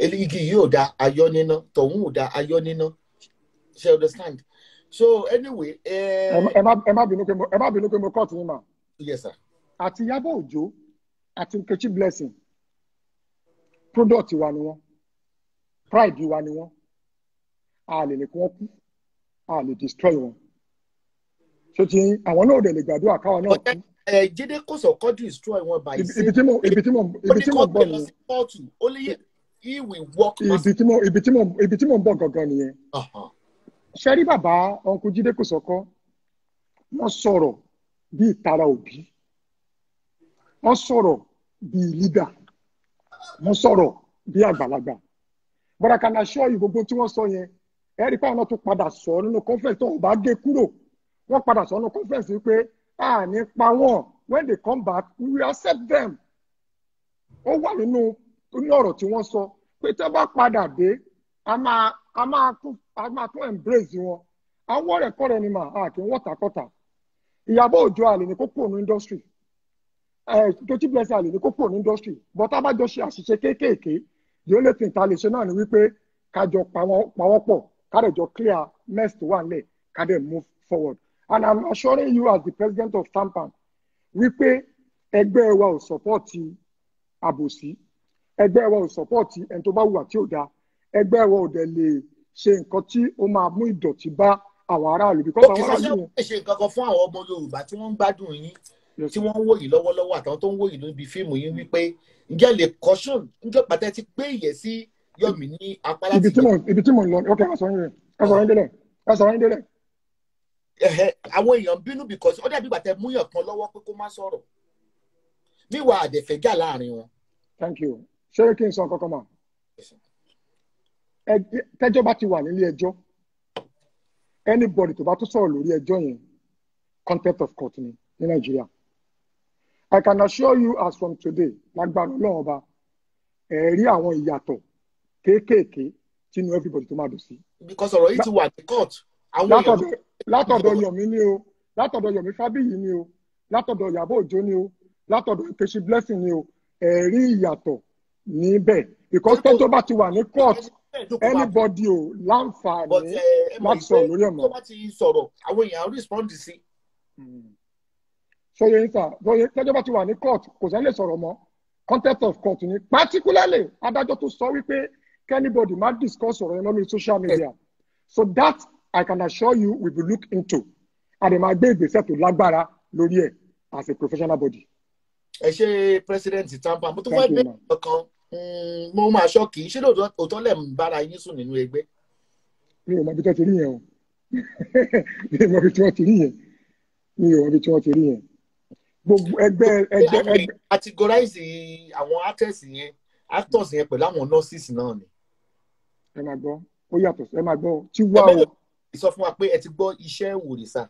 Ele- igi yìí ò da ayọ́ níná tọ̀hún ò da ayọ́ níná ṣe understand so anyway ẹ eh, má- ẹ má ẹ má bínú pé mo ẹ má bínú pé mo kọ́ọ̀tù yín mà yes sir àti Ìyábọ̀ Òjó àti Nkechi Blessing product wa ni wọ́n pride wa ni wọ́n a lè ní kí wọ́n kú a lè destroy wọn ṣé ti yín àwọn náà ò dẹ̀ lè gbàdúrà káwọn náà but kú eh, Jídé Kòsọ́kọ́ destroy wọn by ibi ibi tí mo ibi tí mo ó ibi ní tí mo kó ń gbé bọ̀ lọ nìyẹn sí kóòtù ó lè he will work ibi tí mo ibi tí mo ibi tí mo ń bọ̀ gangan nìyẹn uh-huh. ṣe rí bàbá ọ̀nkú Jídé Kòsọ́kọ́ wọ́n sọ̀rọ̀ bí ìtara òbí wọ́n sọ̀rọ̀ bí leader wọ́n sọ̀rọ̀ bí àgbàlagbà but I can assure you gbogbo tí wọ́n sọ yẹn ẹ rí i pé àwọn náà tún padà sọ nínú conference tó ò bá gé kúrò wọ́n padà sọ nínú conference wípé a ní pa wọ́n when they come back we will accept them ó wà nínú nínú ọ̀rọ̀ tí wọ́n sọ pé tí wọ́n bá padà dé a máa a máa tún a máa tún embrace wọn àwọn ọ̀rẹ́ kọ́rẹ́ ni mà á kì í wọ́tàkọ́tà Ìyábọ̀ Òjó àlè ní kókó ní industry Nkechi Blessing àlè ní kókó ní industry but a bá jọ ṣe àṣìṣe kéékèèké the only thing ta lè ṣe náà ni wípé ká jọ pawọ́pọ̀ ká dẹ̀ jọ clear mess tó wà nílẹ̀ ká dẹ̀ move forward and I'm assuring you as the president of TAMPAN wípé ẹgbẹ́ wa ò sọ́pọ́ọ̀tì àbòsí ẹgbẹ́ wa ò sọ́pọ́ọ̀tì ẹni tó bá wùwà tí ò dáa ẹgbẹ́ wa ò dẹ̀ lè ṣe nǹkan tí ó máa mú ìdọ̀tí bá àwọn aráàlú because ó kì àwọn í ṣe aráàlú ṣe ṣe nǹkan kan fún àwọn ọmọ Yorùbá tí wọ́n ń gbádùn yín yẹn tí wọ́n ń wò yín lọ́wọ́lọ́wọ́ àtàwọn tó ń wò yín níbi fíìmù yín wípé ǹjẹ́ lè caution ǹjẹ́ pàtẹ́ ti gbé ìyẹ̀ sí Yọ̀mí ní apá láti ibi tí mo ibi tí mo ń lọ ok ẹ sọ yín ẹ sọ yín délẹ̀ ẹ sọ yín délẹ̀ ẹ̀hẹ́ àwọn èèyàn ń bínú because ó dàbí gbàtẹ́ múyàn kan lọ́wọ́ pé kó má sọ̀rọ̀ níwà àdẹ̀fẹ́jà láàrin wọn. thank you ṣé kí n sọ kankan mà ẹ- tẹ́jọ́ bá ti wà nílé ẹjọ́ anybody tó bá tún sọ̀rọ̀ lórí ẹjọ́ yẹn contempt of court ni ní nàìjíríà i can assure you as from today lágbára ọlọ́run ọba ẹ rí àwọn ìyàtọ̀ kéékèèké tínú everybody tó máa dùn sí because ọ̀rọ̀ yìí ti wà ní court àwọn èèyàn látọ̀dọ̀ látọ̀dọ̀ Yomi ni o látọ̀dọ̀ Yomi Fábíyì ni o látọ̀dọ̀ Ìyábọ̀ Òjó ni o látọ̀dọ̀ Nkechi Blessing ni o ẹ rí ìyàtọ̀ níbẹ̀ because tẹ́jọ́ bá ti wà ní court anybody o but láǹfààní ẹ mọ̀ láti sọ̀rọ̀ lórí pé ẹ̀ mọ́. tó bá ti sọ̀rọ̀ àwọn èèyàn respond sí sọyẹ yín sà sọyẹ tẹ́jọ́ bá ti wà ní court kò sẹ́ni lè sọ̀rọ̀ mọ́ contempt of court ni particularly adájọ́ tó sọ wípé anybody má discuss ọ̀rọ̀ yẹn lórí social media so that I can assure you we will look into and máa gbé ìgbésẹ̀ tó lágbára lórí ẹ̀ as a professional body. ẹ ṣe president tampa mo tún Thank fẹ́ you, gbé ma'am. ọkàn mo máa ṣọ́ọ̀kì ṣé lóòótọ́ òótọ́ lẹ̀ ń bára yín sùn nínú ẹgbẹ́ mi ò mọ ibi tí wọ́n ti rí yẹn o mi ò mọ ibi tí wọ́n ti rí yẹn mi ò mọ ibi tí wọ́n ti rí yẹn gbogbo ẹgbẹ́ ẹgbẹ́ àwọn ẹgbẹ́ categorize àwọn actors yẹn actors yẹn pẹ̀lú àwọn nurses náà ni ẹ máa gbọ́ ó yàtọ̀ ẹ máa gbọ́ tí wá ẹ o mẹ́rin sọ fún wa pé ẹ ti gbọ́ iṣẹ́ ìwòrìṣà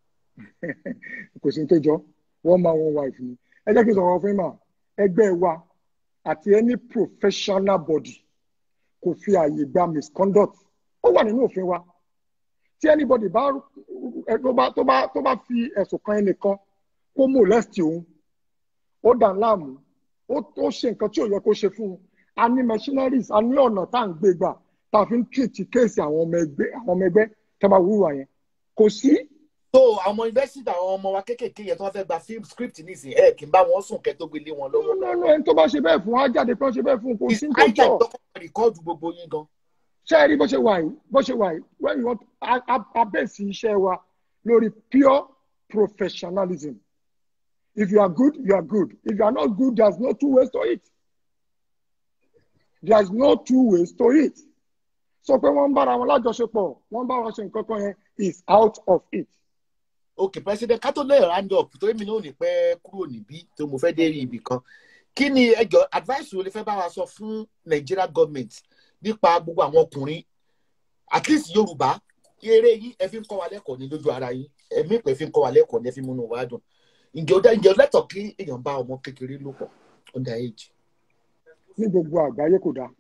kò sí ní tó jọ one man one wife ni ẹ jẹ́ kí n sọ̀rọ̀ fún yín mà ẹgbẹ́ wa àti any professional body kò fi àyè gba misconduct ó wà nínú òfin wa tí anybody bá ẹ, tó bá tó bá tó bá fi ẹ̀sùn kan ẹnìkan kó molest òun ó dà ń láàmú ó ó ṣe nǹkan tí ò yẹ kó ṣe fún un a ní machineries a ní ọ̀nà tá à ń gbé gbà tá a fi ń treat kéèsì àwọn ọmọ ẹgbẹ́ àwọn ọmọ ẹgbẹ́ tá a bá wúwa yẹn kò sí tó àwọn yunifásitì àwọn ọmọ wa kéékèèké yẹn tó wọ́n fẹ́ gba film script nísìnyí ẹ kì í bá wọn sùn kẹ́ tó gbélé wọn lọ́wọ́ lọ́nà ẹni tó bá ṣe bẹ́ẹ̀ fún wa jáde pé wọ́n ṣe bẹ́ẹ̀ fún un kò sí ní tó àìjà jọ ìtọ́kọ̀ rìkọ́ọ̀dù gbogbo yín gan ṣé ẹ rí bó ṣe wà yìí bó ṣe wà yìí when you want a- a- abẹ́ẹ̀sì iṣẹ́ wa lórí pure professionalism if you are good you are good if you are not good there is no two ways to it there is no two ways to it sọ pé wọ́n ń bára wọn lájọṣepọ̀ wọ́n ń bá wọn ṣe nǹkan kan yẹn is out of it. ok president ká tó lè round up torí mi náà ò ní pẹ́ kúrò níbí tó mo fẹ́ dé ibì kan kí ni ẹjọ́ advice wo lè fẹ́ bá wa sọ fún Nigeria government nípa gbogbo àwọn ọkùnrin at least Yorùbá eré yín ẹ fi ń kọ́ wa lẹ́kọ̀ọ́ ní lójú ara yín ẹ̀mí ìpè fi ń kọ́ wa lẹ́kọ̀ọ́ ní ẹ fi múnú wa dùn ǹjẹ́ ó dá ǹjẹ́ ó lẹ́tọ̀ọ́ kí èèyàn bá ọmọ kékeré lò pọ̀ under age ní gbogbo àgbáyé kò dáa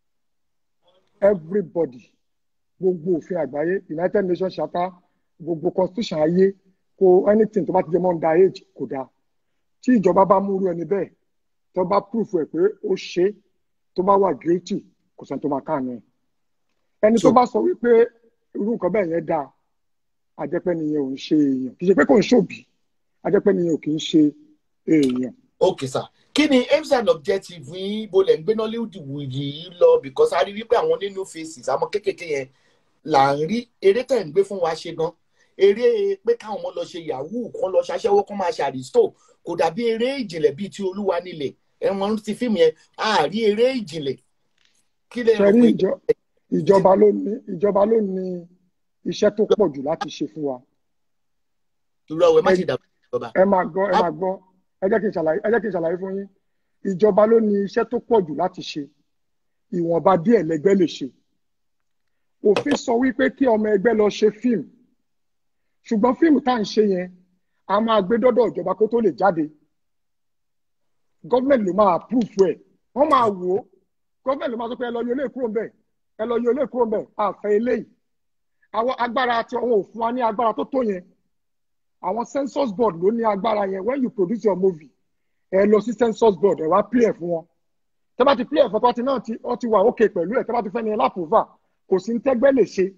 everybody gbogbo òfin àgbáyé united nations charter gbogbo constitution ayé kò anything tó bá ti jẹ mọ́ under age kò dáa tí ìjọba bá múrú ẹni bẹ́ẹ̀ tó bá proof ẹ̀ pé ó ṣe é, tó bá wà guilty kò sẹ́ni tó máa káàánú ẹ̀ ẹni tó So- bá sọ wípé irú nǹkan bẹ́ẹ̀ yẹn dáa àjẹpẹ́ nìyẹn ò ń ṣe èèyàn kì í ṣe pé kò ń ṣòbí àjẹpẹ́ nìyẹn ò kì í ṣe èèyàn ok sir kí ni aims and objective yín bó lẹ̀ ń gbé nollywood yìí lọ because a rí wípé àwọn nínú faces àwọn kékèké yẹn là ń rí eré tẹ̀ ń gbé fún wa ṣe gan eré pé káwọn ọmọ lọ ṣe yahoo kán lọ ṣaṣẹ́wó kán máa ṣàrìstò kò dàbí eré ìjìnlẹ̀ bíi ti olúwa nílẹ̀ ẹ̀wọ̀n ti fíìmù yẹn a rí eré ìjìnlẹ̀ kí lè rò ṣẹ́rí pé ìjọ- ìjọba ló ní ìjọba ló ní iṣẹ́ tó pọ̀ jù láti ṣe fún wa irú ọwọ́ ẹ má ṣe dàbí ìjọba ẹ máa gbọ́ ẹ máa gbọ́ ẹ jẹ́ kí n ṣàlàyé ẹ jẹ́ kí n ṣàlàyé fún yín ìjọba ló ní iṣẹ́ tó pọ̀ jù láti ṣe ìwọ̀nba díẹ̀ lẹ́gbẹ́ lè ṣe òfin sọ wípé kí ọmọ ẹgbẹ́ lọ ṣe fíìmù ṣùgbọ́n fíìmù tá à ń ṣe yẹn a máa gbé dọ́dọ̀ ìjọba kó tó lè jáde gọ́ọ̀mẹ̀ntì ló máa approve ẹ̀ wọ́n máa wò ó gọ́ọ̀mẹ̀ntì ló máa sọ pé ẹ lọ yọ ilé kúrò ń bẹ̀ ẹ lọ yọ ilé kúrò ń bẹ̀ àfẹ́ eléyìí àwọn agbára tí wọn ò fún wa ní agbára tó tó yẹn àwọn census board ló ní agbára yẹn when you produce your movie ẹ lọ sí census board ẹ wá play ẹ fún wọn tẹ bá ti play ẹ fún ọtí náà tí ọ ti wà ókè pẹ̀lú ẹ tẹ bá ti fẹ́ ni ẹ lápòvà kò sí ní tẹ́gbẹ́ lè ṣe.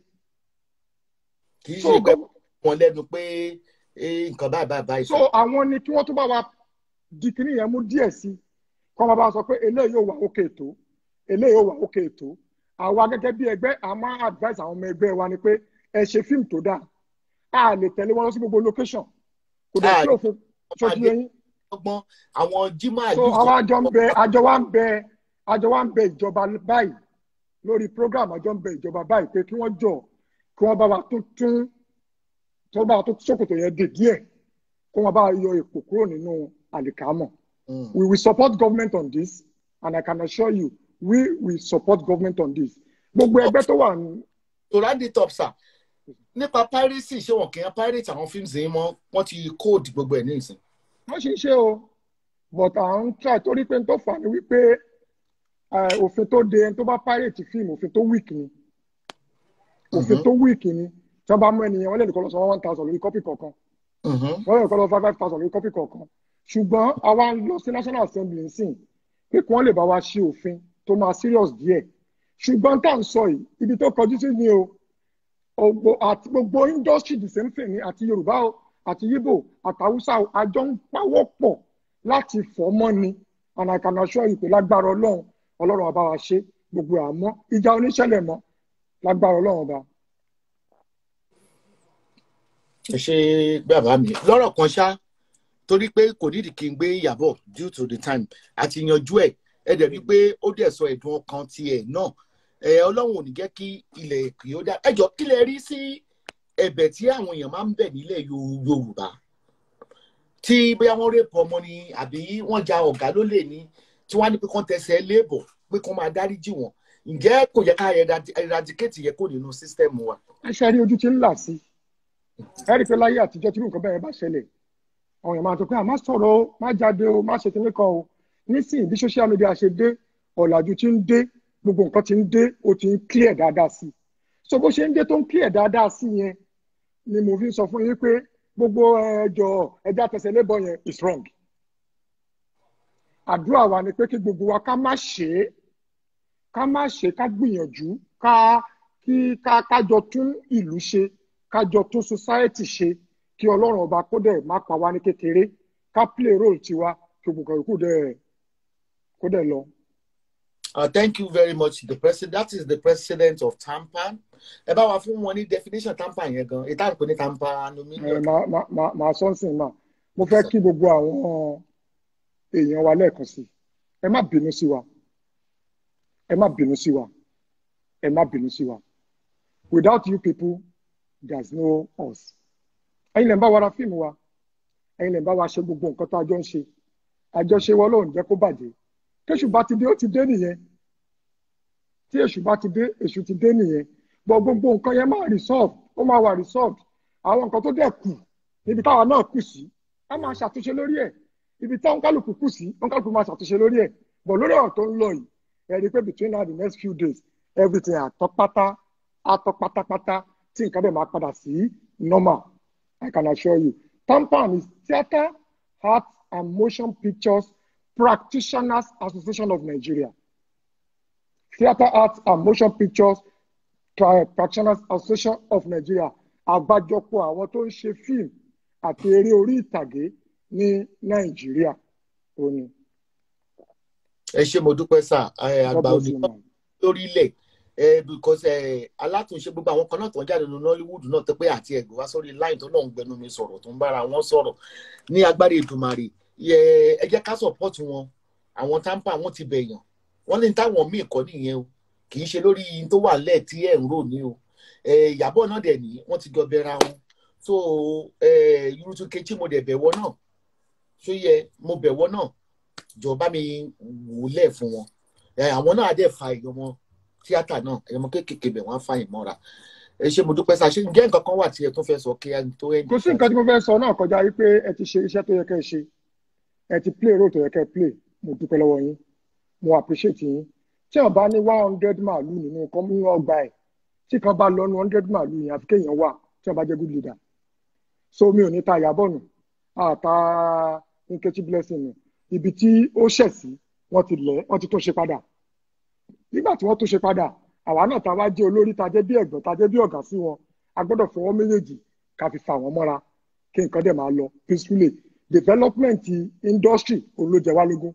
kì í so ṣe pé gov- wọn lẹ́nu pé eh, nǹkan báyìí báyìí báyìí so àwọn ni kí wọ́n tún bá wa di kíní yẹn mú díẹ̀ sí kọ́ máa bá wa sọ pé eléyìí yóò wà ókè tó eléyìí yóò wà ókè tó àwa gẹ́gẹ́ bí ẹgbẹ́ a máa advise àwọn ọmọ ẹgbẹ́ wa ni pé ẹ ṣe fíìmù tó dáa a lè tẹ̀lé wọn lọ sí gbogbo location kò dẹ̀ sí Ah, òfin ṣojú yẹn ọgbọ́n àwọn jimá so àwa àjọ ń bẹ àjọ wa ń bẹ àjọ wa ń bẹ ìjọba báyìí lórí program àjọ ń bẹ ìjọba báyìí pé kí wọ́n jọ kí wọ́n bá wa tún tún tó bá wa tún ṣòkòtò yẹn dè díẹ̀ kí wọ́n bá wa yọ èpò kúrò nínú àlìkámọ̀ Mm. we will support government on this and I can assure you we will support government on this gbogbo ẹgbẹ́ tó wà ní to round it up sir nípa piracy ṣé wọn kì í pirate àwọn fíìmù yìí mọ wọn ti code gbogbo ẹ ní ìsìn. wọ́n ṣe ń ṣe o but à ń try torí pé n tó fà ní wípé eh, òfin tó de ẹni tó bá pirate fíìmù òfin tó weak ni òfin Mhm. tó weak ni tí wọ́n bá mú ẹnìyẹn wọ́n lè nìkan lọ sọ one thousand lórí kọ́pì kọ̀ọ̀kan Mhm. wọ́n lè nìkan lọ five five thousand lórí kọ́pì kọ̀ọ̀kan ṣùgbọ́n àwa ń lọ sí national assembly nsìn pé kí wọ́n lè bá wa ṣe òfin tó máa serious díẹ̀ ṣùgbọ́n tá à ń sọ yìí ibi tó kọjú sí ni o Ògbó- àti gbogbo industry the same thing ni àti yorùbá o àti yíbò àti haúsá o àjọ ń pawọ́ pọ̀ láti fọ́ mọ́ ni and I can assure you pé lágbára ọlọ́run ọlọ́run ọba wa ṣe gbogbo àmọ́ ìjà oníṣẹ̀lẹ̀ mọ́ lágbára ọlọ́run ọba. ẹ ṣe bàbá mi lọ́rọ̀ kan ṣá torí pé kò nídìí kí n gbé ìyàbọ̀ due to the time àti yanjú ẹ̀ ẹ dẹ̀ rí i pé ó dẹ̀ sọ ẹ̀dùn ọkàn tiẹ̀ náà ẹ ọlọ́run ò ní jẹ́ kí ilẹ̀ kì ó dá ẹ jọ kí lẹ rí sí ẹ̀bẹ̀ tí àwọn èèyàn máa ń bẹ̀ nílẹ̀ Yo- yorùbá tí bóyá wọ́n rèpọ̀ ọmọ ni àbí wọ́n ja ọ̀gá lólè ní tí wọ́n á ní pé kán tẹsẹ̀ léèbọ̀ pé kán máa dáríjì wọ́n ǹjẹ́ kò yẹ ká eradi- eradicate yẹ kó nínú sísítẹ́ẹ̀mù wa. ẹṣẹ rí ojú tí ń là sí ẹ rí i pé láyé àtijọ́ tí irú nǹkan bẹ́ẹ̀ bá ṣẹlẹ̀ àwọn èèyàn máa tó pé à má sọ̀rọ̀ o má jáde o má ṣe kinní kan o nísìnyí bí social media ṣe dé ọ̀làjú tí ń dé gbogbo nǹkan tí ń dé ó ti ń clear dáadáa sí i so bó ṣe ń dé tó ń clear dáadáa sí i yẹn ni mo fi ń sọ fún yín pé gbogbo ẹjọ ẹja tẹsẹ̀ lébọ yẹn is wrong àdúrà wa ni pé kí gbogbo wa ká má ṣe é ká má ṣe ká gbìyànjú ká kí ká kájọ tún ìlú ṣe kájọ tún society ṣe kí ọlọ́run ọba kó dẹ̀ má pa wá ní kékeré ká play role tiwa kí gbogbo ìkú dẹ̀ kó dẹ̀ lọ. Uh, thank you very much the president that is the president of tampan ẹ bá wa fún wọn ní definition tampan yẹn gan ìta ìpè ní tampan ẹ aluminium. máa máa máa máa sọ nsìn máa mo fẹ́ kí gbogbo àwọn èèyàn wa lẹ́ẹ̀kan sí ẹ má bínú sí wa ẹ má bínú sí wa ẹ má bínú sí wa without you people there's no us ẹ̀yin lè ń bá wa ra fíìmù wa ẹ̀yin lè ń bá wa ṣe gbogbo nǹkan tó a jọ ń ṣe àjọṣe wa lóun jẹ́ kó bàjẹ́ kéṣù bá ti dé ó ti dé nìyẹn tí èṣù bá ti dé èṣù ti dé nìyẹn bọ gbogbo nǹkan yẹn máa resolve ó máa wà resolved àwọn nǹkan tó dẹ̀ kù níbi táwa náà kù sí a máa ṣàtúnṣe lórí ẹ̀ ibi táwọn kálukú kù sí wọn kálukú máa ṣàtúnṣe lórí ẹ̀ bọ̀ lórí ọ̀rọ̀ tó ń lọ yìí ẹ rí i pé between now and the next few days everything àtọ́ pátá àtọ́ pátápátá tí nǹkan bẹ́ẹ̀ máa padà sí normal I can assure you tampan is theatre art and motion pictures practitioners association of Nigeria theatre arts and motion pictures Tra- practitioners association of nigeria àgbájọpọ̀ àwọn tó ń ṣe fíìmù àti eré orí ìtàgé ní nàìjíríà ó ní. ẹ ṣé mo dúpẹ́ sà ẹ, God àgbà bless òní you, man. lórílẹ̀ ẹ because ẹ alátúnṣe gbogbo àwọn kan náà tó ń jáde nínú Nollywood náà tó pé àti ẹgbẹ́ wá sórí line tó náà ń gbẹnu mi sọ̀rọ̀ tó ń bára wọn sọ̀rọ̀ ní agbára Èdùmàrè ẹ ẹ jẹ́ ká support wọn àwọn tampa wọn ti bẹ̀yàn wọ́n ní táwọn míì kọ́ nìyẹn o kì í ṣe lórí yín tó wà lẹ́ẹ̀ tí ẹ̀ ń rò ní o ẹ Ìyábọ̀ náà dẹ̀ ní wọ́n ti jọ bẹ̀ra wọn so ẹ Yurutu Kechi mo dẹ̀ bẹ̀wọ̀ náà ṣó yẹ mo bẹ̀wọ̀ náà jọ bá mi wúlẹ̀ fún wọn ẹ àwọn náà á dẹ̀ fa èèyàn wọn tíátà náà ẹ̀yọ́mọ kéékèèké bẹ̀ wọ́n á fa ìmọ́ra ẹ ṣé mo dúpẹ́ sá ṣé ǹjẹ́ nǹkan kan wà tí ẹ tún fẹ́ sọ kí ẹ tó ẹ. kò sí nǹkan tí mo fẹ́ sọ náà kọjá wípé ẹ ti ṣe iṣẹ́ tó yẹ kẹ́ ẹ ṣe ẹ ti play role tó yẹ kẹ́ ẹ play mo dúpẹ́ lọ́wọ́ yín mo appreciate yín tí wọn bá ní one hundred màálù nínú nǹkan nínú ọgbà ẹ̀ tí kan bá lọ ní one hundred màálù yẹn àfi kéèyàn wà tí wọn bá jẹ́ good leader so mi ò ní ta Ìyábọ̀ nù àta Nkechi Blessing nù ibi tí ó ṣẹ̀ sí wọ́n ti lẹ̀ wọ́n ti tún ṣe padà nígbà tí wọ́n tún ṣe padà àwa náà ta wá jẹ́ olórí ta jẹ́ bí ẹ̀gbọ́n ta jẹ́ bí ọ̀gá sí wọn a gbọ́dọ̀ fọwọ́ méjèèjì ká fi fà wọ́n mọ́ra kí nǹkan dẹ̀ máa lọ peacefully development industry olójẹ wa lógún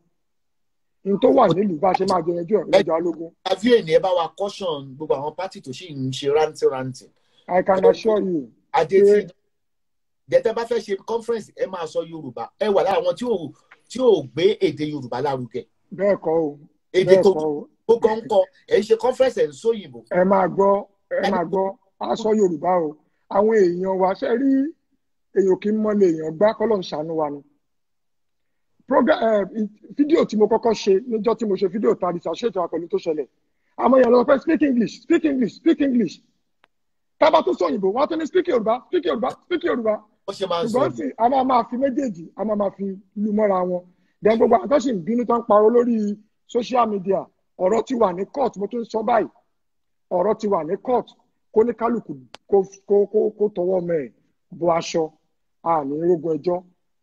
n tó wà nílùú bá a ṣe máa jẹ yanjú ẹ̀ olójẹ wa lógún àbí ènì ẹ bá wa caution gbogbo àwọn pátì tó sì ń ṣe rántí rántí I can assure you adé Ṣé- tí jẹtẹ bá fẹ́ ṣe conference ẹ máa sọ Yorùbá ẹ wà lára àwọn tí ò tí ò gbé èdè Yorùbá lárugẹ bẹ́ẹ̀ kọ́ o èdè bẹ́ẹ̀ tó kọ́ o tó kàn ń kọ ẹ ń ṣe conference ẹ ń sóyìnbó ẹ máa gbọ́ ẹ máa gbọ́ a sọ Yorùbá o àwọn èèyàn wa ṣe rí èèyàn kì í mọ́lẹ̀ èèyàn gbá kọ́lọ̀ ń ṣàánú wa ni program ẹ fídíò tí mo kọ́kọ́ ṣe níjọ́ tí mo ṣe fídíò tàbí ṣàṣètò àpẹẹrẹ tó ṣẹlẹ̀ àmọ́ èèyàn lọ pé speak English speak English speak English tábà tó sọ òyìnbó wọ́n á tún ní speak Yorùbá speak Yorùbá speak Yorùbá wọ́n ṣe máa ń sọ ṣùgbọ́n sì a máa máa fi méjèèjì a máa máa fi lu mọ́ra wọn then gbogbo àwọn tó sì ń bínú tó ń parọ́ lórí social media ọ̀rọ̀ ti wà ní court mo tún sọ báyìí ọ̀rọ̀ ti wà ní court kó ní kálukú kó kó kó kó tọwọ́ mẹ́ ẹ̀ bọ aṣọ àní rógun ẹjọ́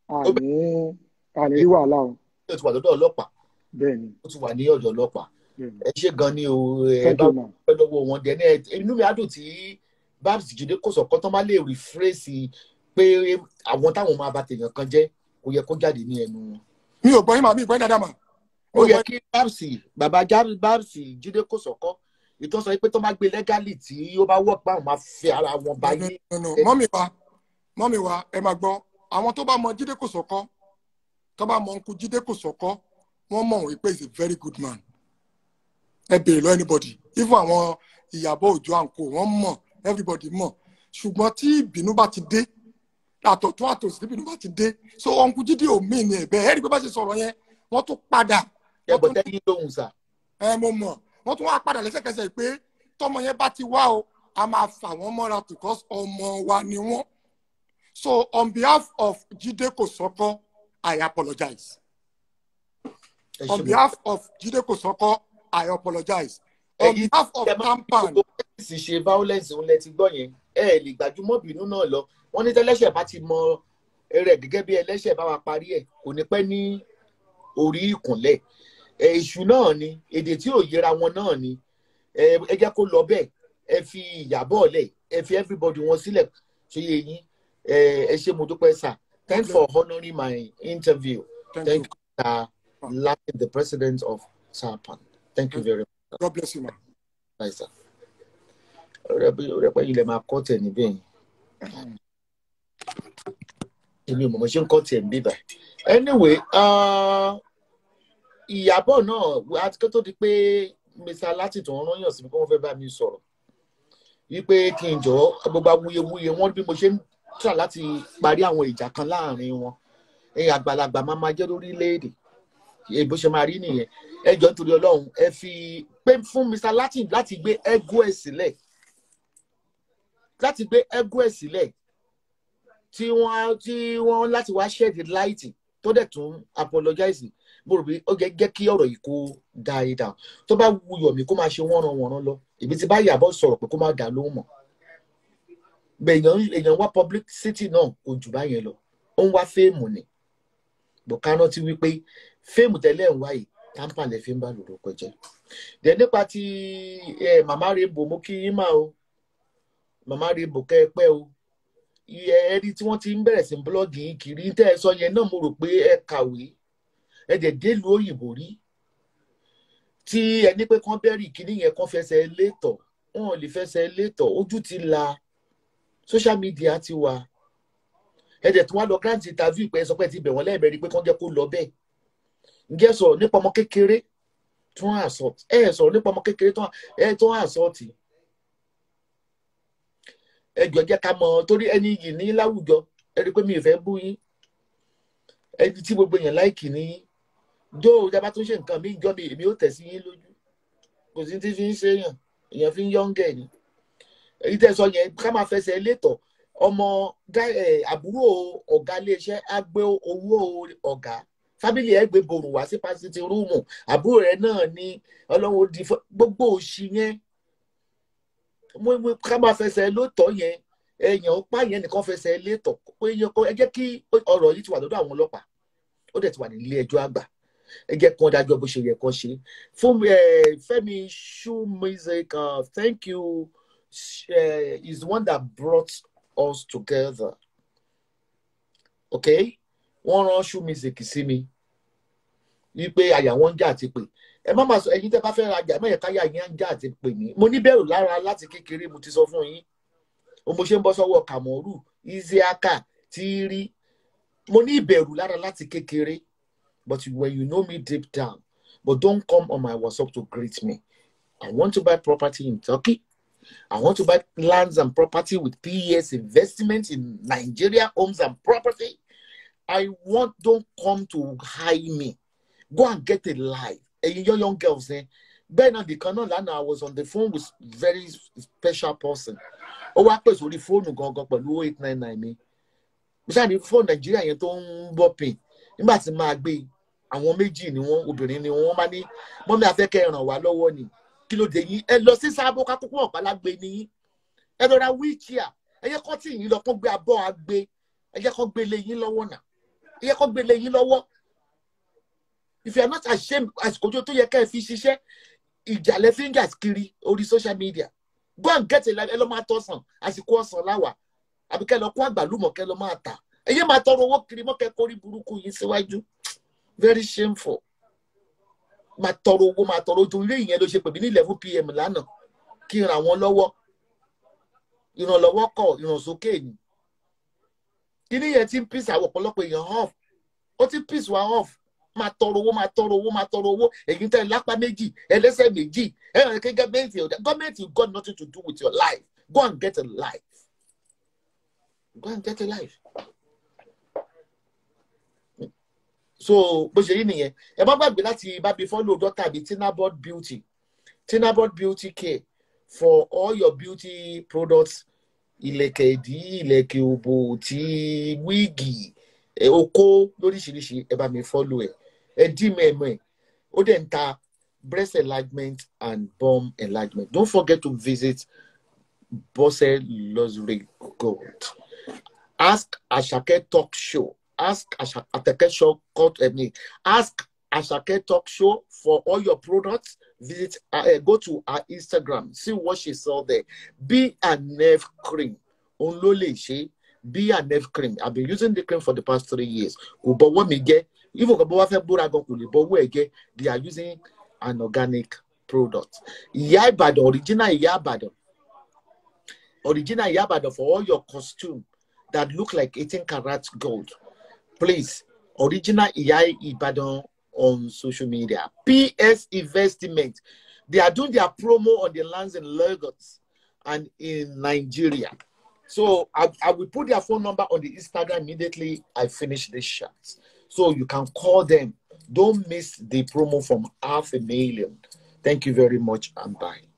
àní àní rí wàhálà o ó ti wà lọ́dọ̀ ọlọ́pàá bẹ́ẹ̀ ni ó ti wà ní ọ̀dọ̀ ọlọ́pàá bẹ́ẹ̀ ni ẹ ṣé gan ni o ẹ thank bá you ma pẹ́ lọ́wọ́ wọn dẹ̀ ní ẹ inú mi á dùn tí babs Jídé kò sọ̀kan tán má lè rephrase pé àwọn táwọn máa bà tèèyàn kan jẹ́ kò yẹ kó jáde ní ẹnu wọn. mi ò gbọ́ yín màá mi ò gbọ́ yín dáadáa mà ó yẹ kí babs bàbá Já- babs Jídé kò sọ̀kọ́ ìtọ́ sọ pé tó máa gbé lẹ́gálì tí ó bá wọ̀ pé àwọn máa fẹ́ ara wọn bá yé No, no, no. mọ́mì wa mọ́mì wa ẹ máa gbọ́ àwọn tó bá mọ jíde kò sọ́kọ́ tó bá mọ nkú jíde kò sọ́kọ́ wọ́n mọ̀ wípé he is a very good man ẹ béèrè lọ anybody even àwọn ìyàbọ̀ òjò àǹkó wọ́n mọ̀ everybody mọ̀ ṣùgbọ́n tí ìbínú bá ti dé àtọ̀tún àtòsí tí ìbínú bá ti dé so ọ̀nkú jíde ò mí ni ẹ̀bẹ̀ ẹ̀rí pé bá ṣe sọ̀rọ̀ yẹn wọ́n tún padà ẹ bọ̀ tẹ́yìn lóhùn sà. ẹ mo mọ̀ wọ́n tún wá padà lẹ́sẹ̀kẹsẹ̀ pé tọmọ yẹn bá ti wá o a máa fà wọ́n mọ́ra because ọmọ wa ni wọ́n so on behalf of Jide Kosoko I apologize ẹ ṣé on mo- behalf of Jide Kosoko I apologize on Ẹ̀yin behalf of ẹ máa ń Tampan gbogbo sì ṣe violence òun lẹ ti gbọ́ yẹn ẹ ẹ lè gbàjúmọ̀ bínú náà lọ wọ́n ní tẹ́lẹ́ṣẹ̀ bá ti mọ rẹ̀ gẹ́gẹ́ bí ẹlẹ́ṣẹ̀ bá wa parí ẹ̀ kò ní pẹ́ ní orí ìkúnlẹ̀ ẹ èṣù náà ni èdè tí ò yẹra wọn náà ni ẹ ẹ jẹ́ kó lọ bẹ́ẹ̀ ẹ fi ìyàbọ̀ lẹ̀ ẹ fi everybody wọn sílẹ̀ ṣe yé yín ẹ ẹ ṣé mo dúpẹ́ sà thanks for honouring my interview thank, thank you you sir Latin the president of Sapan thank you very much. God bless you ma Bye, sir. rẹpẹ yìí lè máa kọ́ tẹ̀ níbẹ̀ yẹn èmi ò mọ̀ mọ́ ṣe ń kọ́ tẹ̀ ń bíbà anyway uh, ìyàbọ̀ náà àti kó tó di pé mr láti tó ń rányàn sí mi pé wọ́n fẹ́ bá mi sọ̀rọ̀ wípé kí n jọ gbogbo awuyewuye wọn bí mo ṣe ń tà láti parí àwọn ìjà kan láàrin wọn ẹ̀yin àgbàlagbà máa máa jẹ́ lórílẹ̀‐èdè èyí bó ṣe máa rí nìyẹn ẹ jọ nítorí ọlọ́run ẹ fi pé fún mr latin láti gbé ẹgú ẹ̀ sílẹ̀ láti gbé ẹgú ẹ̀ sílẹ̀ tí wọ́n tí wọ́n láti wá shed light tó dẹ̀ tún apologize mo rò pé ó jẹ́ jẹ́ kí ọ̀rọ̀ yìí kó die down tó bá wuyọ̀ mí kó máa ṣe wọ́nran wọ̀nran lọ èmi ti bá yàbọ̀ sọ̀rọ̀ pé kó má dà lóhùn mọ́ bẹ́ẹ̀ èèyàn èèyàn wá publicity náà kò jù báyẹn lọ ó ń wá fíìmù ni bọ̀kánná ti wí pé fíìmù tẹ́lẹ̀ ń wá yìí tampa lè fi ń bá lórúkọ jẹ dẹ nípa ti ẹ màmá rainbow mo kí yín mà o màmá rainbow kẹ ẹ pẹ o iye ẹrí tí wọn ti ń bẹ̀rẹ̀ sí búlọ́ọ̀gì yìí kiri tẹ́ ẹ sọ yẹn náà mo rò pé ẹ kàwé ẹ dẹ̀ délùú òyìnbó rí tí ẹni pé kán bẹ́rì kíní yẹn kán fẹsẹ̀ létọ̀ wọn ò lè fẹsẹ̀ létọ̀ ojú ti la social media ti wà ẹ dẹ̀ tún wá lọ grant interview pé ẹ sọ pé ẹ ti bẹ̀ wọ́n lẹ́ẹ̀mẹ́rin pé kán jẹ́ kó lọ bẹ́ẹ̀ ǹjẹ́ sọ̀rọ̀ nípa ọmọ kékeré tó ń assault ẹ ẹ sọ̀rọ̀ nípa ọmọ kékeré tó ẹ tó ń assault ẹ jọ jẹ́ ká mọ̀ torí ẹni yìí ní láwùjọ ẹ rí i pé mi ì fẹ́ bú yín ẹni tí gbogbo èèyàn láìkì ní jó ìjọba tó ń ṣe nǹkan mi ìjọ mi èmi ò tẹ̀ sí yín lójú kò sí tí fi ń ṣe èèyàn èèyàn fi ń yọ̀ǹgẹ̀ ni èyí tẹ́ sọ yẹn ká máa fẹsẹ̀ létọ̀ ọmọ àbúrò ọ̀gá iléeṣẹ́ á gbé owó ọ̀gá fábílì ẹ gbé borùn wá sí pásítì rúùmù àbúrò rẹ náà ní ọlọ́run di gbogbo òṣì yẹn ká máa fẹsẹ̀ lótọ́ yẹn èèyàn pa yẹn nìkan fẹsẹ̀ létọ̀ pé ẹ jẹ́ kí ọ̀rọ̀ yìí ti wà lọ́dọ̀ àwọn ọlọ́pàá ó dẹ̀ ti wà nílé ẹjọ́ àgbà ẹ jẹ́ kí wọ́n dájọ́ bó ṣe yẹ kó ṣe fún Fẹ́mi shoe music uh, thank you uh, is the one that brought us together okay wọ́n rán shoe music sí mi wípé àyà wọn ń jà àti pé ẹ má máa sọ ẹ̀yin tẹ́ bá fẹ́ rajà mẹyẹ káyà yín ń jà àti pè mí mo ní bẹ̀rù lára láti kékeré mo ti sọ fún yín o mo ṣe ń bọ́ sọ́wọ́ kàmọrù isiaka tíírí mo ní ìbẹ̀rù lára láti kékeré but when you know me deep down but don't come on my WhatsApp to greet me I want to buy property in Turkey I want to buy lands and property with PES investment in Nigeria homes and property I want don't come to hide me go and get a life ẹyin young young girls ẹ bẹ́ẹ̀ náà nìkan náà lánàá I was on the phone with very special person ó wá pè sórí fóònù gangan pẹ̀lú eight nine nine mi mo ṣáà ní fóònù nàìjíríà yẹn tó ń bọ̀ pin nígbà tí máa gbé àwọn méjì ni wọ́n obìnrin ni wọ́n bá ní mọ́mí afẹ́kẹ́ ràn wá lọ́wọ́ ni kí ló dé yín ẹ lọ sí sábó kákókó ọ̀pálágbé ni yín ẹ lọ ra wíìkìá ẹ yẹ kọ́ tí yín lọ kó gbé abọ́ agbé ẹ yẹ kó gbé lé yín lọ́wọ́ náà ẹ yẹ kó gbé lé yín lọ́wọ́ if you are not ashamed àsìkò tó yẹ ká ẹ fi ṣiṣẹ́ ìjàlẹ̀ fingers kiri orí social media go and get a life ẹ lọ máa tọ̀sán àsìkò ọ̀sán láwà àbí kẹ́ lọ kó àgbàlùmọ̀ kẹ́ lọ máa tà ẹ yé máa tọrọ owó kiri mọ́ kẹ́ kórí burúkú yìí síwájú very shameful máa tọrọ owó máa tọrọ ojú ilé ìyẹn ló ṣe pè mí ní eleven pm lánàá kí n ràn wọ́n lọ́wọ́ ìrànlọ́wọ́ kọ̀ ìrànsókè ni kíní yẹn ti ń pín àwọn ọ̀pọ̀lọpọ̀ èèyàn off ó ti pín wa off máa tọrọ owó máa tọrọ owó máa tọrọ owó èyí tẹ lápá méjì ẹlẹ́sẹ̀ méjì ẹ hàn kí gọọmenti ọdẹ gọọmenti got nothing to do with your life go and get a life go and get a life. so bó ṣe rí nìyẹn ẹ má gbàgbé láti bá mi follow dọ́tà bíi tinabod beauty tinabod beauty care for all your beauty products ìlẹ̀kẹ̀ ìdí ìlẹ̀kẹ̀ òbò tí wíìgì okó lóríṣiríṣi ẹ bá mi follow ẹ ẹ dí mẹ́ẹ̀mọ́ ẹ̀ ó dẹ̀ ń ta breast enlargement and bum enlargement don't forget to visit Bose Luxury Gold ask Asake talk show ask Asake show cut me ask Asake talk show for all your products visit uh, go to her Instagram see what she sell there B and F cream òun ló lè ṣe B and F cream I've been using the cream for the past three years kò bọ́wọ́ mi jẹ́ even kò bọ́wọ́ fẹ́ búra gan kò lè bọ́wọ́ ẹ̀ jẹ́ they are using an organic product ìyá ìbàdàn original ìyá ìbàdàn original ìyá ìbàdàn for all your costume that look like eighteen karat gold please original ìyá ìbàdàn on social media PS investment they are doing their promo on the lands in Lagos and in Nigeria. So I, I will put their phone number on the Instagram immediately I finish this shot. So you can call them. Don't miss the promo from half a million. Thank you very much and bye.